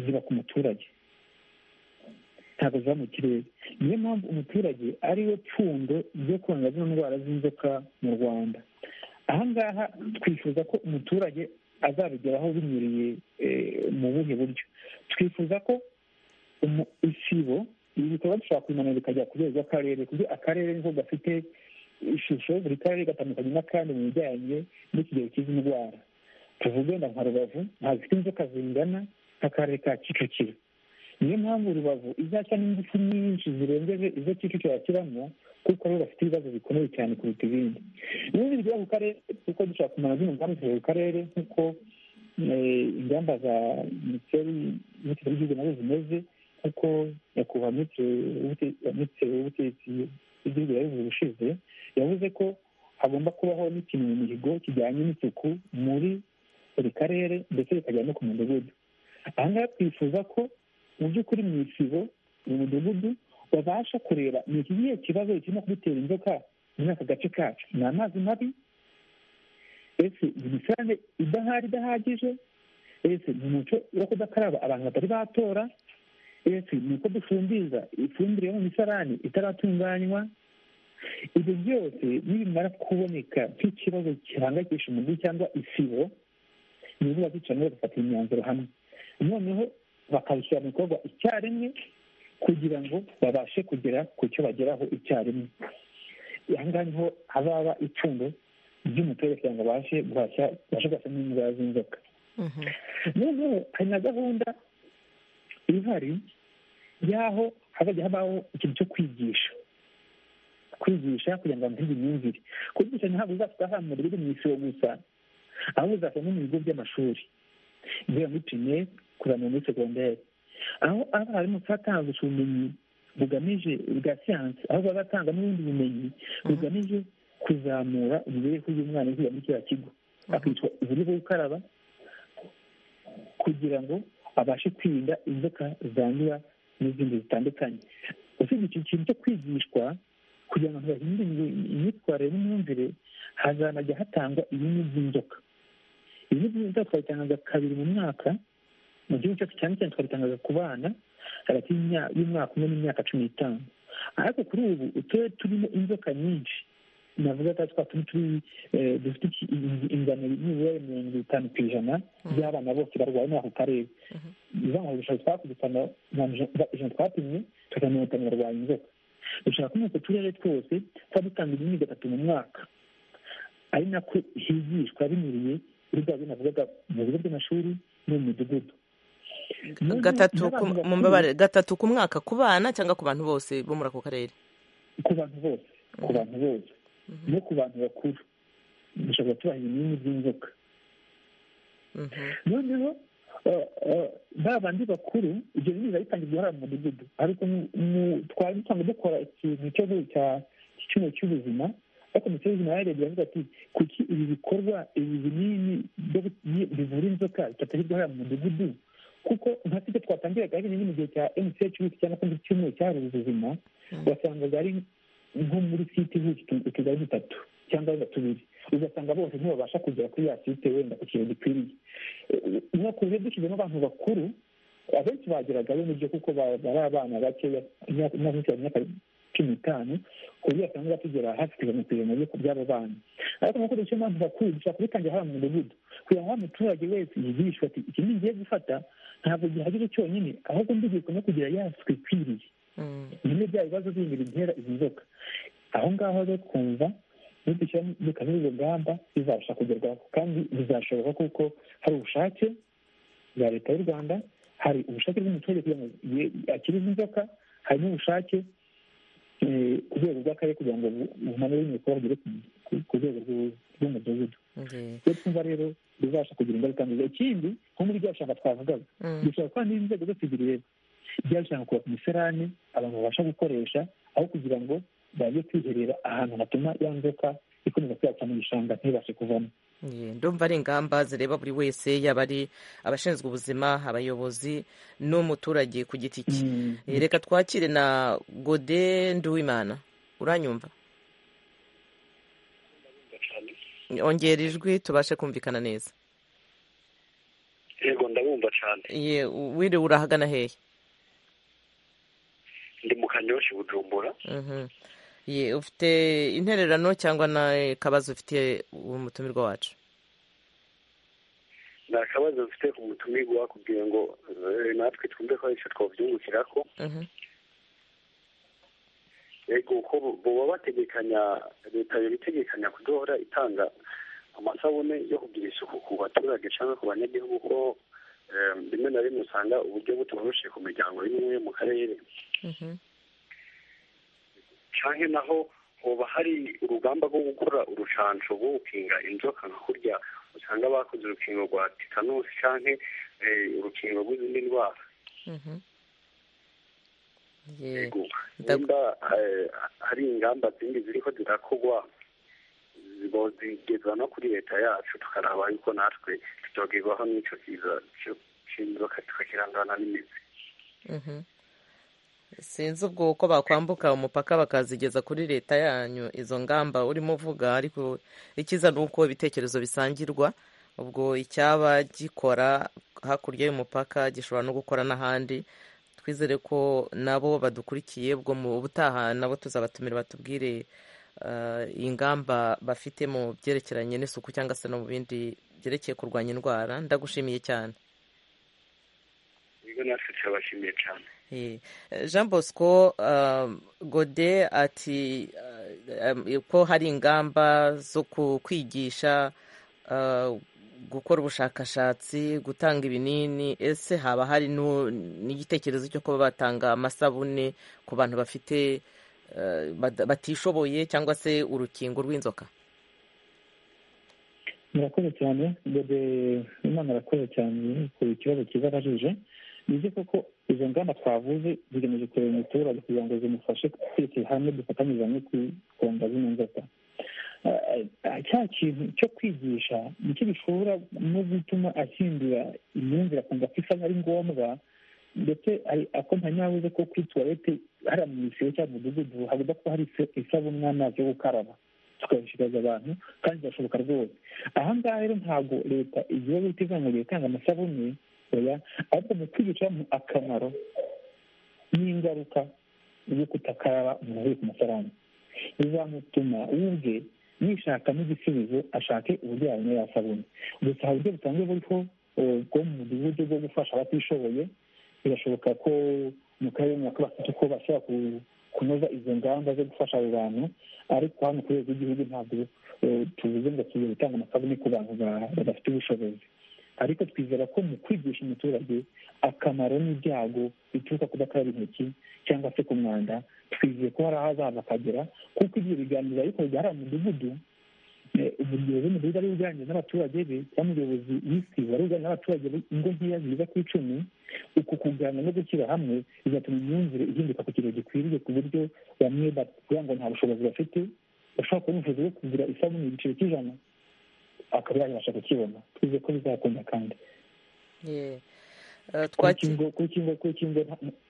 ziba ku muturage ntabwo ziba mu kirere niyo mpamvu umuturage ari we pfundo ryo kuranga zino ndwara z'inzoka mu rwanda aha ngaha twifuza ko umuturage azabigeraho binyuriye mu buhe buryo twifuza ko isibo ibi bikorwa dushobora kubimanura bikajya ku rwego rw'akarere kuko akarere niko gafite ishusho buri karere gatandukanye n'akandi mu bijyanye n'ikigero cy'izi ndwara tuvuge wenda nka rubavu ntazifite inzoka zingana nk'akarere ka kicukiro niyo mpamvu rubavu izashya n'ingufu nyinshi zirengeje izo kicukiro yakiramo kuko rero bafite ibibazo bikomeye cyane kuruta ibindi n'ibindi bigera ku karere kuko dushobora kumara zino ngamba zigera ku karere nk'uko ingamba za minisiteri y'igihugu nazo zimeze kuko nyakubahwa minisitiri w'ubutegetsi bw'igihugu yabivuze ubushize yavuze ko hagomba kubaho n'ikintu mu mihigo kijyanye n'isuku muri buri karere ndetse bikagera no ku mudugudu aha ngaha twifuza ko mu by'ukuri mu isibo mu mudugudu babasha kureba ni iki gihe kibazo kirimo kudutera inzoka muri aka gace kacu ni amazi mabi ese imisange idahari idahagije ese ni umuco wo kudakaraba abantu batari batora ese ni uko dufumbiza ifumbire yo mu misarani itaratunganywa ibyo byose nibimara kuboneka nk'ikibazo gihangayikisha umujyi cyangwa isibo ni ukuvuga ko neza bagafata imyanzuro hamwe noneho bakabishyira mu bikorwa icyarimwe kugira ngo babashe kugera ku cyo bageraho icyarimwe aha ngaha niho hazaba icundo ry'umuturage kugira ngo babashe guhashya babashe guhashya n'indwara z'inzoka noneho hari na gahunda ihari y'aho hazajya habaho ikintu cyo kwigisha kwigisha kugira ngo bamuhe imyumvire kwigisha ntabwo uzasanga mu bigo mu isibo gusa ahubwo uzasanga no mu bigo by'amashuri guhera muri pirimeri kuzamura muri segonderi aho abarimu batanze ubumenyi bugamije bwa siyansi aho baba batanga n'ubundi bumenyi bugamije kuzamura imibereho y'umwana uvuye muri kiriya kigo akitwa uburyo bwo gukaraba kugira ngo abashe kwirinda inzoka zandura n'izindi zitandukanye usibye icyo kintu cyo kwigishwa kugira ngo bahindure imyitwarire n'imyumvire hazanajya hatangwa ibinini by'inzoka ibinini by'inzoka twabitangaza kabiri mu mwaka mu gihugu cyacu cyane cyane twabitangaza ku bana hagati y'umwaka umwe n'imyaka cumi n'itanu ariko kuri ubu uturere turimo inzoka nyinshi navuga ko twa turi turi dufite ingano nibura mirongo itanu ku ijana by'abana bose barwaye muri ako karere bivuga ngo ubushakashatsi twakoze ijana twapimye tukabona mirongo itanu barwaye inzoka dushaka ko uturere twose tuba dutanga ibinini gatatu mu mwaka ari nako higishwa binyuriye kuri bwa binavugaga mu bigo by'amashuri no mu midugudu gatatu ku mwaka ku bana cyangwa ku bantu bose bo muri ako karere ku bantu bose ku bantu bose no ku bantu bakuru dushobora kubaha ibinini by'inzoka noneho ba bandi bakuru ibyo bintu biba bitangirwa hariya mu mudugudu ariko twari dusanzwe dukora ikintu cya cy'icyuma cy'ubuzima ariko minisiteri y'ubuzima yarebye iravuga ati kuki ibi bikorwa ibi binini bivura inzoka bitatangirwa hariya mu mudugudu kuko nka sibyo twatangiraga hari n'ibindi gihe cya mch wiki cyangwa se icyumweru cyahariwe ubuzima wasangaga ari nko muri site ihuza utugari dutatu cyangwa tubiri ugasanga bose ntibabasha kugera kuri ya site wenda ku kintu gikwiriye no ku buryo dushyizemo abantu bakuru abenshi bageragayo n'ibyo kuko bari abana bakeya imyaka cumi n'itanu ku buryo basanga tugera hafi ku ijana ku ijana by'abo bana ariko nk'uko dushyiramo abantu bakuru dushobora kubitangira haba mu mudugudu kugira ngo umuturage wese yigishwe ati iki ngiye gufata ntabwo gihagije cyonyine ahubwo ndigishwa no kugira yaswe ikwiriye nyine bya bibazo bindi bitera izi nzoka aho ngaho rero twumva dukaba urugamba bizabasha kugerwaho kandi bizashoboka kuko hari ubushake bwa leta y'u rwanda hari ubushake bw'umuturage kugira ngo akirize inzoka hari n'ubushake ku rwego rw'akarere kugira ngo bumanure ibikorwa bigere ku rwego rw'umudugudu iyo twumva rero bizabasha kugira ingaruka nziza ikindi nko muri bya bishanga twavugaga dushobora kuba n'inzego zose bireba byarushanwa kubaka imiserani abantu babasha gukoresha aho kugira ngo baje kwiherera ahantu hatuma ya nzoka ikomeza kuyapfa mu gishanga ntibashe kuvamo ndumva ari ingamba zireba buri wese yaba ari abashinzwe ubuzima abayobozi n'umuturage ku giti cye reka twakire na gode nduwimana uranyumva ongera ijwi tubashe kumvikana neza yego ndabumva cyane wiriwe urahagana hehe ndi mu kanyoshi bujumbura ye ufite intererano cyangwa n'akabazo ufite umutumirwa wacu ni akabazo ufite ku mutumirwa kugira ngo natwe twumve ko aricyo twabyungukira ko yego uko baba bategekanya leta yari itegekanya kudohora itanga amasabune yo kugira isuku ku baturage cyangwa ku banyagihugu ko rimwe na rimwe usanga uburyo butoroshye ku miryango y'imwe yo mu karere canke naho hoba hari urugamba rwo gukora urucanco rwo gukinga inzoka nka kurya usanga bakoze urukingo rwa titanusi canke urukingo rw'izindi ndwara nimba hari ingamba zindi ziriko zirakorwa zigezwa no kuri leta yacu tukaraba yuko natwe tutogerwaho n'ico kiza c'inzoka tukakirangana n'imizi sinzi ubwo uko bakwambuka umupaka bakazigeza kuri leta yanyu izo ngamba urimo uvuga ariko ikiza ni uko ibitekerezo bisangirwa ubwo icyaba gikora hakurya y'umupaka gishobora no gukora n'ahandi twizere ko nabo badukurikiye ubwo mu butaha nabo tuzabatumira batubwire ingamba bafite mu byerekeranye n'isuku cyangwa se no mu bindi byerekeye kurwanya indwara ndagushimiye cyane nibyo natwe turabashimiye cyane jean bosco gode ati ko hari ingamba zo kwigisha gukora ubushakashatsi gutanga ibinini ese haba hari n'igitekerezo cyo kuba batanga amasabune ku bantu bafite batishoboye cyangwa se urukingo rw'inzoka murakoze cyane gode imana arakoze cyane ku kibazo cyiza arajije bize koko izo ngamba twavuze zigamije kureba umuturage kugira ngo zimufashe twese hamwe dufatanyije hamwe kugonga zino nzoka cya kintu cyo kwigisha nicyo gishobora no gutuma ahindura imyumvire akumva ko isa ari ngombwa ndetse ako ntanyabuze ko kuri tuwarete hariya mu isibo cyangwa mu mudugudu hagomba kuba hari isabune n'amazi yo gukaraba tukabishikariza abantu kandi birashoboka rwose aha ngaha rero ntabwo leta igiye guteza ngo itanga amasabune oya ariko mu kwigisha akamaro n'ingaruka zo kutakaraba umuntu uri ku mafaranga bizamutuma we ubwe yishakamo igisubizo ashake uburyo yabona ya sabune gusa hari uburyo busanzwe buriho bwo mu mudugudu bwo gufasha abatishoboye birashoboka ko mu karere runaka bafite uko bashobora kunoza izo ngamba zo gufasha abo bantu ariko hano ku rwego rw'igihugu ntabwo tuvuze ngo tugiye gutanga amasabune ku bantu badafite ubushobozi ariko twizera ko mu kwigisha umuturage akamaro n'ibyago bituruka kudakaraba intoki cyangwa se ku mwanda twizeye ko hari aho azaza akagera kuko ibyo biganiro bikorwa hari umudugudu umuyobozi w'umudugudu ari uganira n'abaturage be cyangwa umuyobozi w'isibo ari uganira n'abaturage be ingo nkeya ziza ku icumi uku kuganira no gushyira hamwe bizatuma imyumvire ihinduka ku kintu gikwiriye ku buryo bamwe bavuga ngo nta bushobozi bafite bashobora kubona ubushobozi bwo kugura isabune igiciro cy'ijana akaba yabasha kukibona twize ko bizakunda kandi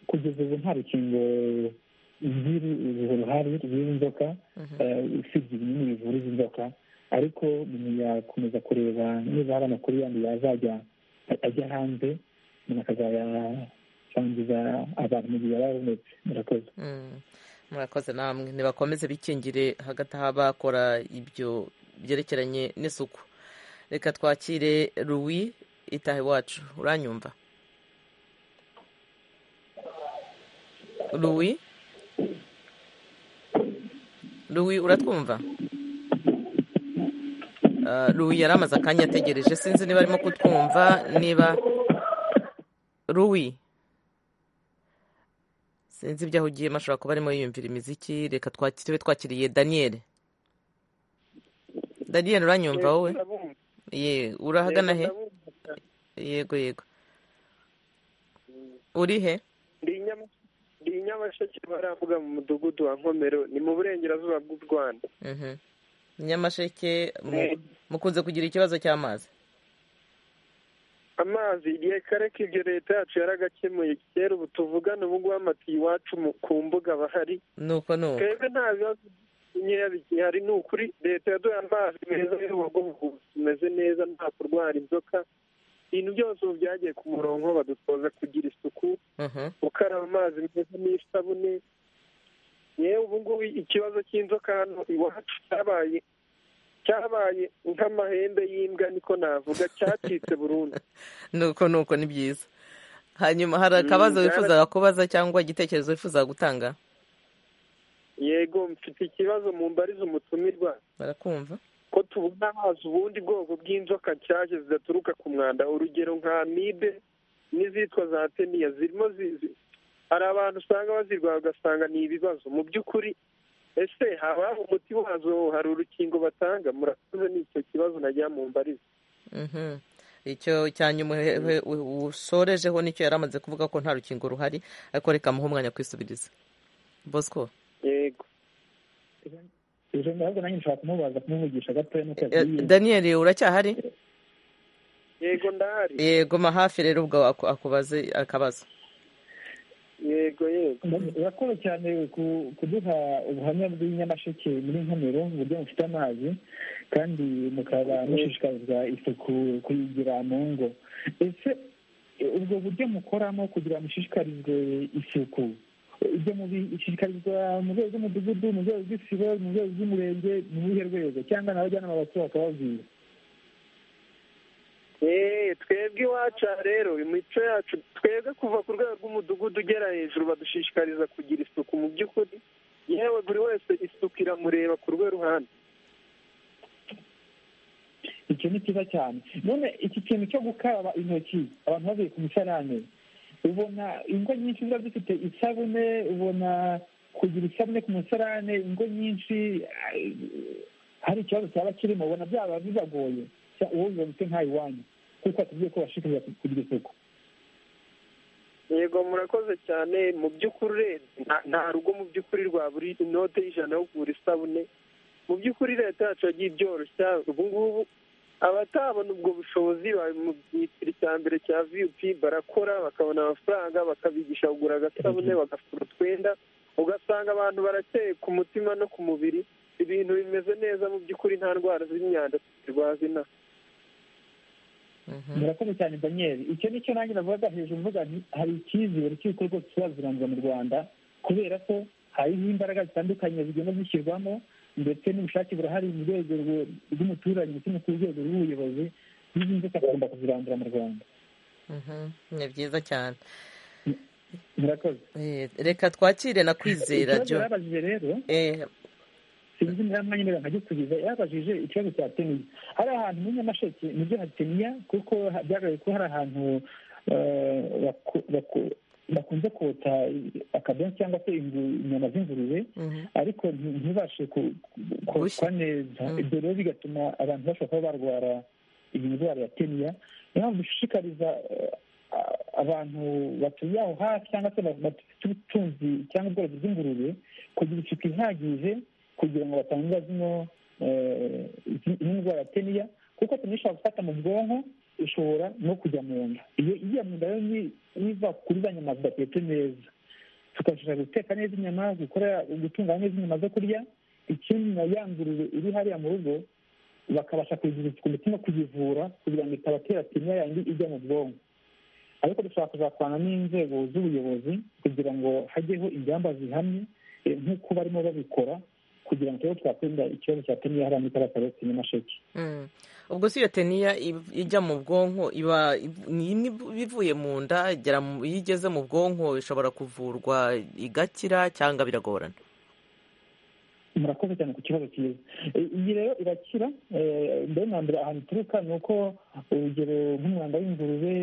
kugeza ubu nta rukingo ruhari rw'inzoka usibye ibinini bivura izi nzoka ariko yakomeza kureba niba hari amakuru yandi yazajya ajya hanze umuntu akazayasangiza abantu mu gihe yaba yabonetse murakoze murakoze namwe ntibakomeze bikingire hagati aho bakora ibyo byerekeranye n'isuku reka twakire ruwi itaha iwacu uranyumva ruwi ruwi uratwumva ruwi yari amaze akanya ategereje sinzi niba arimo kutwumva niba ruwi sinzi ibyo ahugiyemo ashobora kuba arimo yiyumvira imiziki reka twakire twakiriye daniyeli daniel uranyumva wowe ye urahagana he yego yego uri he ndi nyamasheke baravuga mu mudugudu wa nkomero ni mu burengerazuba bw'u rwanda nyamasheke mukunze kugira ikibazo cy'amazi amazi igihe kare ko ibyo leta yacu yaragakemuye kera ubu tuvugane ubu ngubu amatiyo iwacu ku mbuga bahari nuko nuko twebwe nta bibazo nkeya bigihari ni ukuri leta yaduha amazi meza y'urubogobogo tumeze neza nta kurwara inzoka ibintu byose ubu byagiye ku murongo badutoza kugira isuku gukaraba amazi meza n'isabune yewe ubu ngubu ikibazo cy'inzoka hano iwacu cyabaye cyabaye nk'amahembe y'imbwa niko navuga cyacitse burundu nuko nuko ni byiza hanyuma hari akabazo wifuzaga kubaza cyangwa igitekerezo wifuzaga gutanga yego mfite ikibazo mu mbarizo umutumirwa barakumva ko tubona amazi ubundi bwoko bw'inzoka nshyashya zidaturuka ku mwanda urugero nka amibe n'izitwa za teniya zirimo zizi hari abantu usanga bazirwara ugasanga ni ibibazo mu by'ukuri ese haba umuti wazo hari urukingo batanga murakoze n'icyo kibazo najya mu mbarizo icyo cyanyuma usorejeho nicyo yari amaze kuvuga ko nta rukingo ruhari ariko reka amuhe umwanya kwisubiriza bosco yego ntabwo nanjye nshobora kumubaza kumuvugisha gatoya nuko daniyeli uracyahari yego ndahari yego ma hafi rero ubwo akubaze akabazo yego yego urakoze cyane kuduha ubuhamya bw'inyamasheke muri nkomero uburyo mufite amazi kandi mukaba mushishikariza isuku kuyigira mu ngo ese ubwo buryo mukoramo kugira ngo mushishikarizwe isuku ibyo bishishikarizwa mu rwego rw'umudugudu mu rwego rw'isibo mu rwego rw'umurenge mu buhe rwego cyangwa n'abajyanama bakuru bakababwira twebwe iwacu aha rero imico yacu twebwe kuva ku rwego rw'umudugudu ugera hejuru badushishikariza kugira isuku mu by'ukuri yewe buri wese isuku iramureba ku rwe ruhande icyo ni cyiza cyane none iki kintu cyo gukaraba intoki abantu bavuye ku musarane ubona ingo nyinshi ziba zifite isabune ubona kugira isabune ku musarane ingo nyinshi hari ikibazo cyaba kirimo ubona byaba bibagoye uwo bibonetse nk'aho iwanyu kuko batubwiye ko bashishikariza kugira isuku yego murakoze cyane mu by'ukuri urebye nta rugo mu by'ukuri rwa buri inote y'ijana yo kugura isabune mu by'ukuri leta yacu yagiye ibyoroshya ubu ngubu abatabona ubwo bushobozi mu byiciro cya mbere cya viyupi barakora bakabona amafaranga bakabigisha kugura agasabune bagafura utwenda ugasanga abantu barakeye ku mutima no ku mubiri ibintu bimeze neza mu by'ukuri nta ndwara z'imyanda zirwaza inaha murakoze cyane daniel icyo ni cyo nanjye navugaga hejuru mvuga nti hari icyizere cy'uko rwose tuzazirangira mu rwanda kubera ko hariho imbaraga zitandukanye zigenda zishyirwamo ndetse n'ubushake burahari mu rwego rw'umuturage ndetse no ku rwego rw'ubuyobozi n'izi nzoka tugomba kuzirandura mu rwanda ni byiza cyane murakoze reka twakire na kwizera ikibazo babajije rero sinzi niba mwanya niba nkajya kubiza yabajije ikibazo cya teniya hari ahantu muri nyamasheke nibyo hari teniya kuko byagaragaye ko hari ahantu bakunze kota akabenzi cyangwa se inyama z'ingurube ariko ntibashe kotwa neza ibyo rero bigatuma abantu bashobora kuba barwara iyi ndwara ya teniya niyo mpamvu dushishikariza abantu batuye aho hafi cyangwa se bafite ubutunzi cyangwa ubworozi bw'ingurube kugira isuku ihagije kugira ngo batangira zino ndwara ya teniya kuko teniya ishobora gufata mu bwonko ishobora no kujya mu nda iyo ijya mu nda rero niva kuri za nyama zidatetse neza tukashobora guteka neza inyama gutunganya neza inyama zo kurya ikindi na ya ngurube iri hariya mu rugo bakabasha kuyizirika ndetse no kuyivura kugira ngo itabatera teniya yandi ijya mu bwonko ariko dushobora kuzakorana n'inzego z'ubuyobozi kugira ngo hajyeho ingamba zihamye nk'uko barimo babikora kugira ngo twakwirinda ikibazo cya teniya hariya muri kariya karere nyamasheke ubwo si iyo teniya ijya mu bwonko iba ni ivuye mu nda iyo igeze mu bwonko ishobora kuvurwa igakira cyangwa biragorana murakoze cyane ku kibazo cyiza iyi rero irakira mbere na mbere ahantu ituruka ni uko urugero nk'umwanda w'ingurube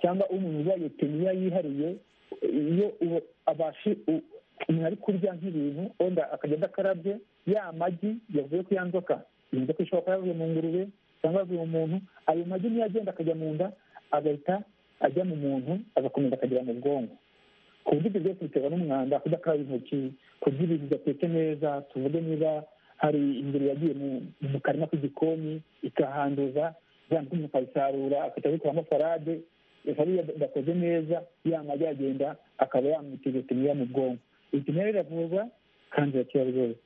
cyangwa umuntu urwaye teniya yihariye iyo abashe umuntu ari kurya nk'ibintu wenda akagenda akarabye ya magi yavuye ku ya nzoka iyo nzoka ishobora kuba yavuye mu ngurube cyangwa yavuye mu muntu ayo magi niyo agenda akajya mu nda agahita ajya mu muntu agakomeza akagera mu bwonko ku buryo ibyo byose biterwa n'umwanda kudakaraba intoki kurya ibintu bidatetse neza tuvuge niba hari ingeri yagiye mu karima k'igikoni ikahanduza byanditse umuntu akayisarura akajya abikoramo farade hariya gakoze neza ya magi yagenda akaba yamwiteza teniya mu bwonko ibyo nayo biravurwa kandi birakira rwose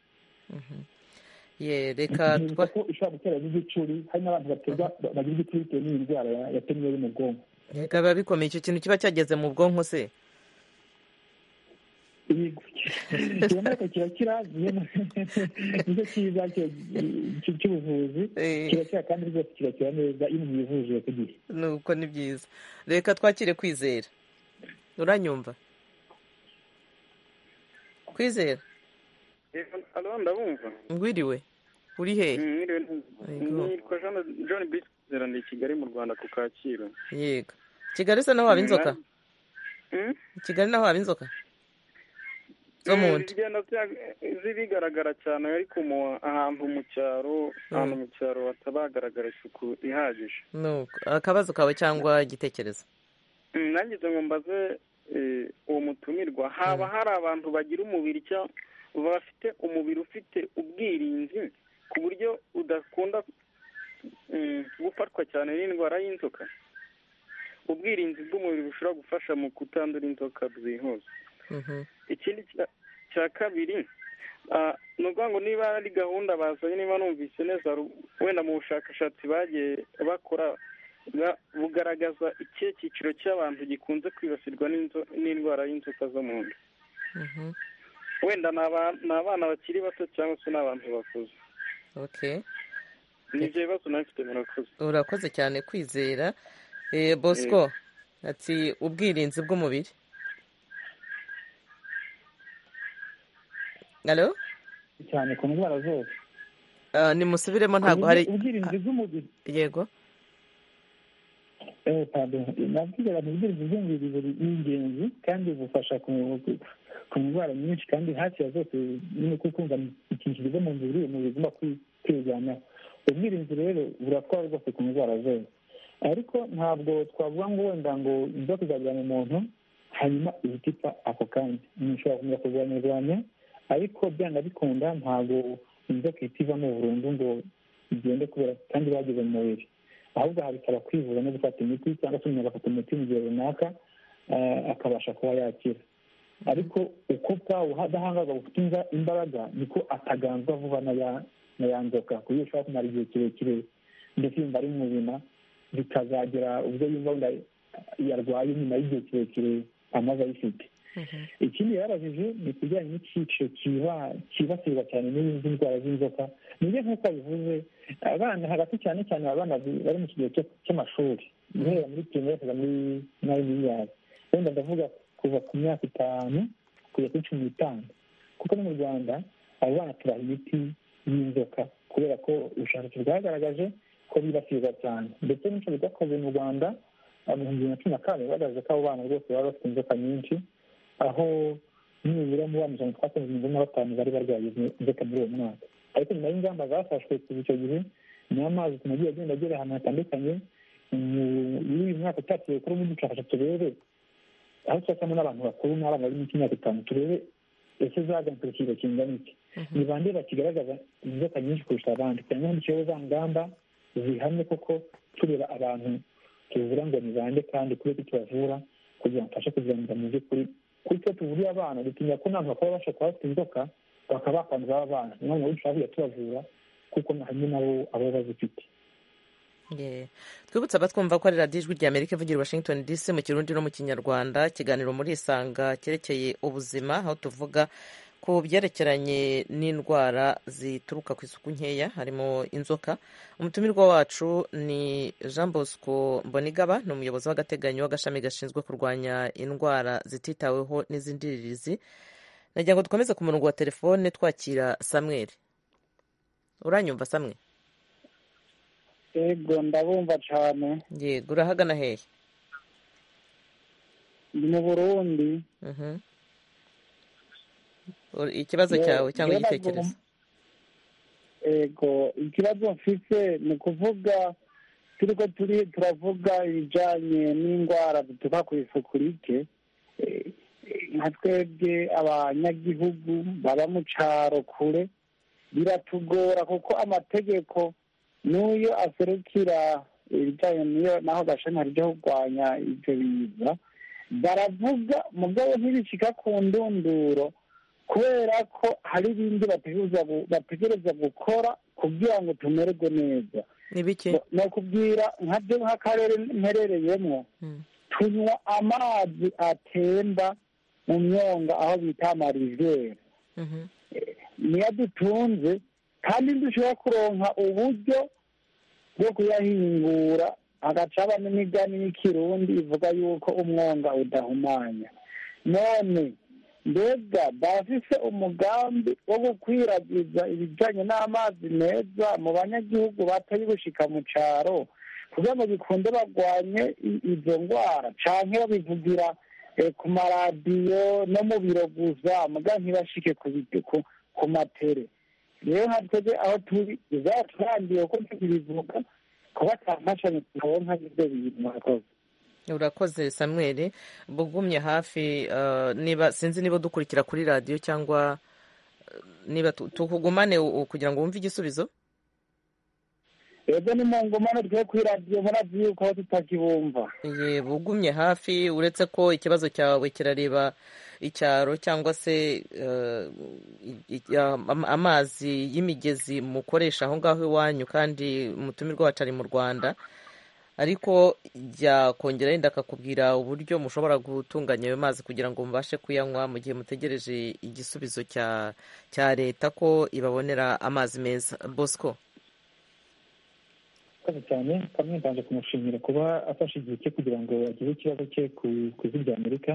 reka twa ko ishobora gutera n'igicuri hari n'abantu baterwa bagira igicuri bitewe n'iyi ndwara ya teniya yo mu bwonko reka biba bikomeye icyo kintu kiba cyageze mu bwonko se ikiromeka kirakira nicyo cyiza cy'ubuvuzi kirakira kandi rwose kirakira neza iyo umuntu yivuje ku gihe nuko ni byiza reka twakire kwizera uranyumva kwizera ndabumva ngwiriwe uri hehe nitwa john bisera ni kigali mu rwanda ku kacyiru yego kigali se naho haba inzoka kigali naho haba inzoka zo mu nda zibigaragara cyane ariko ahantu mu cyaro ahantu mu cyaro hataba hagaragara isuku ihagije nuko akabazo kawe cyangwa igitekerezo nangize ngo mbaze uwo mutumirwa haba hari abantu bagira umubiri cyangwa bafite umubiri ufite ubwirinzi ku buryo udakunda gufatwa cyane n'indwara y'inzoka ubwirinzi bw'umubiri bushobora gufasha mu kutandura inzoka byihuse ikindi cya kabiri ni ukuvuga ngo niba ari gahunda bazanye niba numvise neza wenda mu bushakashatsi bagiye bakora bugaragaza ikihe cyiciro cy'abantu gikunze kwibasirwa n'indwara y'inzoka zo mu nda wenda ni abana bakiri bato cyangwa se ni abantu bakuze nibyo bibazo nabifite murakoze urakoze cyane kwizera Eh, bosco ati ubwirinzi bw'umubiri halo cyane ku ndwara zose Ah, nimusubiremo ntabwo hari ubwirinzi bw'umubiri yego eh pardon nabwira abantu ubwirinzi bw'umubiri buri ni ingenzi kandi bufasha ku- ku ndwara nyinshi kandi hafi ya zose nyine kuko kumva ikintu kiza mu mubiri umubiri ugomba kwi- kwirwanaho ubwirinzi rero buratwara rwose ku ndwara zose ariko ntabwo twavuga ngo wenda ngo inzoka izajyana umuntu hanyuma ihita ipfa ako kanya nishobora kumenya kurwanya irwanya ariko byanga bikunda ntabwo inzoka ihita ivamo burundu ngo igende kubera kandi bagize mu mubiri ahubwo habikaba kwivuza no gufata imiti cyangwa se umuntu agafata umuti mu gihe runaka eh, akabasha kuba yakira ariko uko bwawe udahangarwa bufite imba- imbaraga niko ataganzwa vuba na ya- na ya nzoka ku buryo ushobora kumara igihe kirekire ndetse yumva ari muzima bikazagera ubwo yumva wenda yarwaye nyuma y'igihe kirekire amaze ayifite ikindi yarabajije ni ikijyanye n'icyiciro kiba- cyibasirwa cyane n'izi ndwara z'inzoka nibyo nk'uko bivuze abana hagati cyane cyane abana bi- bari mu kigero cyo- cy'amashuri guhera muri pirimeri kugera muri nayiniyari wenda ndavuga kuva ku myaka itanu kugera kuri cumi n'itanu kuko no mu rwanda abo bana tubaha imiti y'inzoka kubera ko ubushakashatsi bwagaragaje ko bibasirwa cyane ndetse n'inshuro bwakoze mu rwanda mu bihumbi bibiri na cumi na kane bagaragaje ko abo bana rwose baba bafite inzoka nyinshi aho nibura muri wa mirongo itandatu mirongo ine na batanu bari barwaye izo- inzoka muri uwo mwaka ariko nyuma y'ingamba zafashwe kuva icyo gihe niyo amazi ku mujyi agenda agera ahantu hatandukanye mu- muri uyu mwaka utaciye kuri ubu bushakashatsi turebe aho tubasamo n'abantu bakuru n'abana bari munsi y'imyaka itanu turebe ese zagarutse ku kigero kingana iki ni bande bakigaragaza inzoka nyinshi kurusha abandi cyangwa mu kibazo za ngamba zihamye koko tureba abantu tuvura ngo ni bande kandi kubera ko tubavura kugira ngo tubashe kuzirangira mu by'ukuri kuko iyo tuvuriye abana dutinya ko n'abantu bakaba babasha kuba bafite inzoka bakaba bakwanduza abana niyo mpamvu dushobora kujya tubavura kuko hamwe nabo aba bazifite Yeah. twibutse abatwumva ko ari radiyo ijwi rya amerika ivugira i washington dc mu kirundi no mu kinyarwanda ikiganiro murisanga cyerekeye ubuzima aho tuvuga ku byerekeranye n'indwara zituruka ku isuku nkeya harimo inzoka umutumirwa wacu ni jean bosco mbonigaba ni umuyobozi w'agateganyo w'agashami gashinzwe kurwanya indwara zititaweho n'izindirizi nagira ngo dukomeze ku murongo wa telefone twakira samweri uranyumva samwe yego ndabumva cyane yego urahagana hehe ndi mu burundi Mhm. Ur- ikibazo Ye- cyawe cyangwa jyewe igitekerezo yego ikibazo mfite ni ukuvuga turi ko turi turavuga ibijyanye n'indwara zituruka ku isuku rike eh, eh, nka twebwe abanyagihugu baba mu cyaro kure biratugora kuko amategeko n'uyo aserukira ibijyanye n'iyo naho gashami ryo kurwanya ibyo biza baravuga mugabo ntibishika ku ndunduro kubera ko hari ibindi bategereza gu- bategereza gukora kugira ngo tumererwe neza ni bike ni ukubwira nkabyo nk'akarere mperereyemo tunywa amazi atemba mu myonga aho bita marizere niyo dutunze kandi dushobora kuronka uburyo bwo kuyahingura hagaca haba n'imigani y'ikirundi ivuga yuko umwonga udahumanya none mbega bafise umugambi wo gukwiragiza ibijyanye n'amazi meza mu banyagihugu batari gushika mu cyaro kugira ngo bikunde barwanye i- izo ndwara canke babivugira eh, ku maradiyo no mu biro gusa muga ntibashike ku bit- ku- ku matere rero nka twebwe aho turi bizaturangiye kuko tukibivuga kuba nta mfashanyo tubonka y'ibyo bintu murakoze urakoze samweri bugumye hafi eh, niba sinzi niba dukurikira kuri radiyo cyangwa eh, niba tu- tukugumane u- u- kugira ngo wumve igisubizo ebwe ni mu ngumane twe kuri radiyo murazi yuko aho tutakibumva Ye, bugumye hafi uretse ko ikibazo cyawe kirareba icyaro cyangwa se eh, i- i- am- amazi y'imigezi mukoresha aho ngaho iwanyu kandi umutumirwa wacu ari mu rwanda ariko yakongera yenda akakubwira uburyo mushobora gutunganya ayo mazi kugira ngo mubashe kuyanywa mu gihe mutegereje igisubizo cya cya leta ko ibabonera amazi meza bosco murakoze cyane kamwe mbanje kumushimira kuba afashe igihe cye kugira ngo ageze ikibazo cye ku ivi rya amerika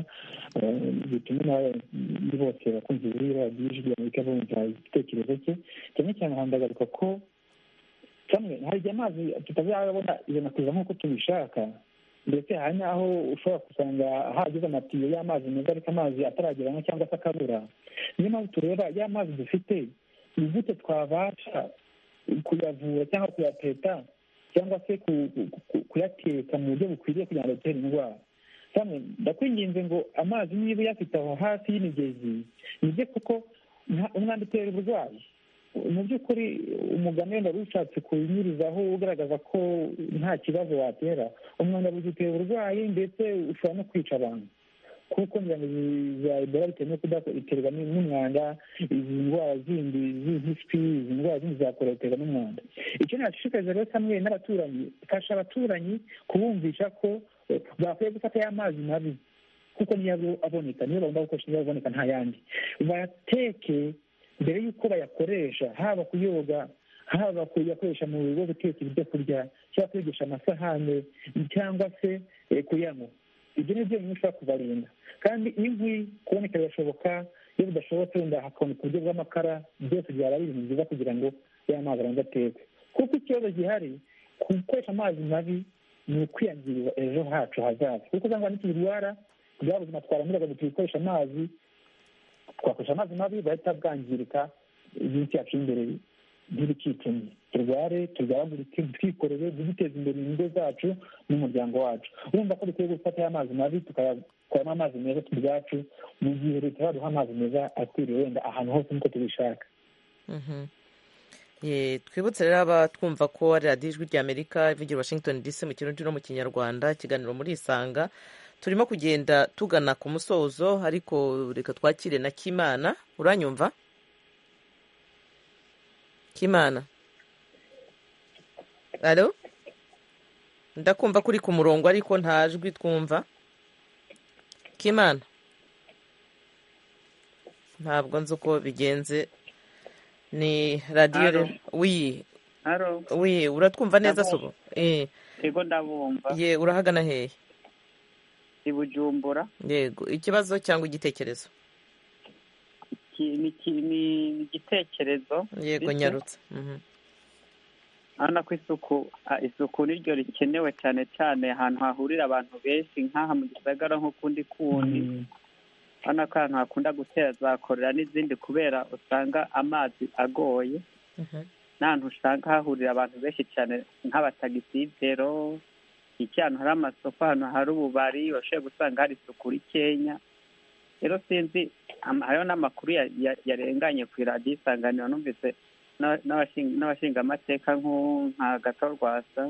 bitume n'abandi bose bakunze buriya byinshi bya amerika bumva igitekerezo cye cyane cyane handagaruka ko kamwe hari igihe amazi tutazabona ijana ku ijana nk'uko tubishaka ndetse hari n'aho ushobora gusanga hagize amatiyo y'amazi meza ariko amazi atarageramo cyangwa se akabura niyo mpamvu tureba ya mazi dufite ni gute twabasha kuyavura cyangwa kuyateta cyangwa se kuyateka mu buryo bukwiriye kugira ngo atere indwara kamwe ndakwinginze ngo amazi niba uyafite aho hafi y'imigezi nibyo kuko umwanda utera uburwayi mu by'ukuri umugani wenda wari ushatse kunyurizaho ugaragaza ko nta kibazo watera umwanda utera uburwayi ndetse ushobora no kwica abantu kuko ngo za ebola bitewe no kudaterwa n'umwanda izi ndwara zindi z'impiswi izi ndwara zindi za korera ziterwa n'umwanda icyo nashishikariza rero kamwe n'abaturanyi fasha abaturanyi kubumvisha ko bakwiye gufata ya mazi mabi kuko niyo aboneka niyo bagomba gukoresha niyo aboneka nta yandi bayateke mbere y'uko bayakoresha haba kuyoga haba kuyakoresha mu rugo guteka ibyo kurya cyangwa kuyogesha amasahane cyangwa se kuyanywa ibyo ni byo bintu ushobora kubarinda kandi inkwi kuboneka birashoboka iyo bidashobotse wenda hakaboneka uburyo bw'amakara byose byaba ari ibintu byiza kugira ngo ya mazi abanza ateke kuko ikibazo gihari gukoresha amazi mabi ni ukwiyangiriza ejo hacu hazaza kuko usanga nitubirwara bwa buzima twaramiraga ngo tubikoresha amazi twakoresha amazi mabi bahita bwangirika iminsi yacu y'imbere ntibikicanye turware turwaragurike twikorere duteze imbere ingo zacu n'umuryango wacu urumva ko dukwiye gufata amazi mabi tukayakoramo amazi meza ubwacu mu gihe leta yaduha amazi meza akwiriye wenda ahantu hose nk'uko tubishaka twibutse rero abatwumva ko ari radiyo ijwi ry'amerika ivugira washington dc mu kirundi no mu kinyarwanda ikiganiro muri isanga turimo kugenda tugana ku musozo ariko reka twakire na kimana uranyumva kimana alo ndakumva ko uri ku murongo ariko nta jwi twumva kimana ntabwo nzi uko bigenze ni radiyo wi uratwumva neza sobo yego ndabumva ye urahagana hehe i bujumbura yego ikibazo cyangwa igitekerezo ni igitekerezo yego nyarutse urabona ko isuku isuku niryo rikenewe cyane cyane ahantu hahurira abantu benshi nk'aha mu gisagara nk'ukundi kundi urabona ko ahantu hakunda gutera za korera n'izindi kubera usanga amazi agoye n'ahantu usanga hahurira abantu benshi cyane nk'abatagisibero iki ahantu hari amasoko ahantu hari ububari bashobora gusanga hari isuku rikenya rero sinzi hariho n'amakuru yarenganye ku iradiyo isanganiro numvise n'abashingamateka nka gato rwasa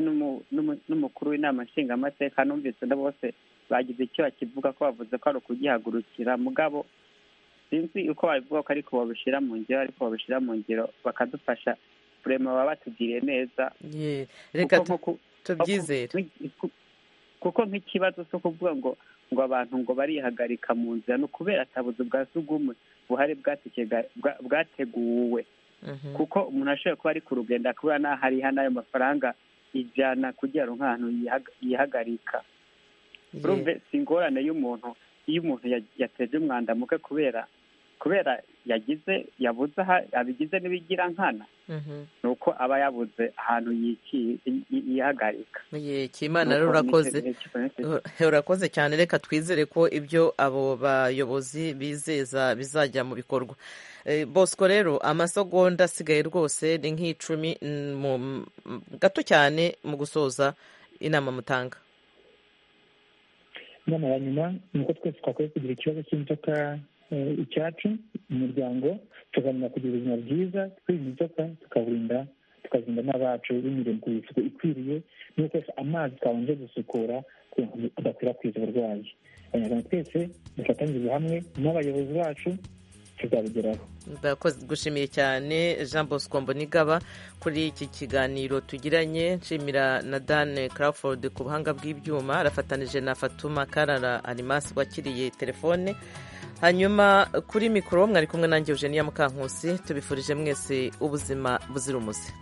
n'umukuru w'inama nshingamateka numvise na bose bagize icyo bakivuga ko bavuze ko ari ukugihagurukira mugabo sinzi uko babivuga ko ariko babishyira mu ngiro ariko babishyira mu ngiro bakadufasha kurema baba batugiriye neza reka tubyizere kuko nk'ikibazo cyo kuvuga ngo ngo abantu ngo barihagarika mu nzira ni ukubera atabuzi bwa sugumwe buhari bwateguwe kuko umuntu ashobora kuba ari ku rugendo akabura n'aho ariha n'ayo mafaranga ijyana kugira ngo nk'ahantu yihagarika si ingorane y'umuntu iyo umuntu yateje umwanda muke kubera kubera yagize yabuze abigize n'ibigira nkana ni uko aba yabuze ahantu yihagarika kimana rero urakoze urakoze cyane reka twizere ko ibyo abo bayobozi bizeza bizajya mu bikorwa bosco rero amasegonda asigaye rwose ni nk'icumi gato cyane mu gusoza inama mutanga inama ya nyuma ni uko twese twakwiye kugira ikibazo cy'inzoka icyacu umuryango tukamenya kugira ubuzima bwiza twirinda inzoka tukarinda tukarinda n'abacu binyuriye ku isuku ikwiriye no gukoresha amazi twabanje gusukura kugira ngo adakwirakwiza uburwayi abanyarwanda twese dufatanyirize hamwe n'abayobozi bacu tuzabigeraho gushimiye cyane jean bosco mbonigaba kuri iki kiganiro tugiranye nshimira na dane crawford ku buhanga bw'ibyuma arafatanije na fatuma karara arimasi wakiriye telefone hanyuma kuri mikoro mwari kumwe nanjye eugenia mukankusi tubifurije mwese ubuzima buzira umuze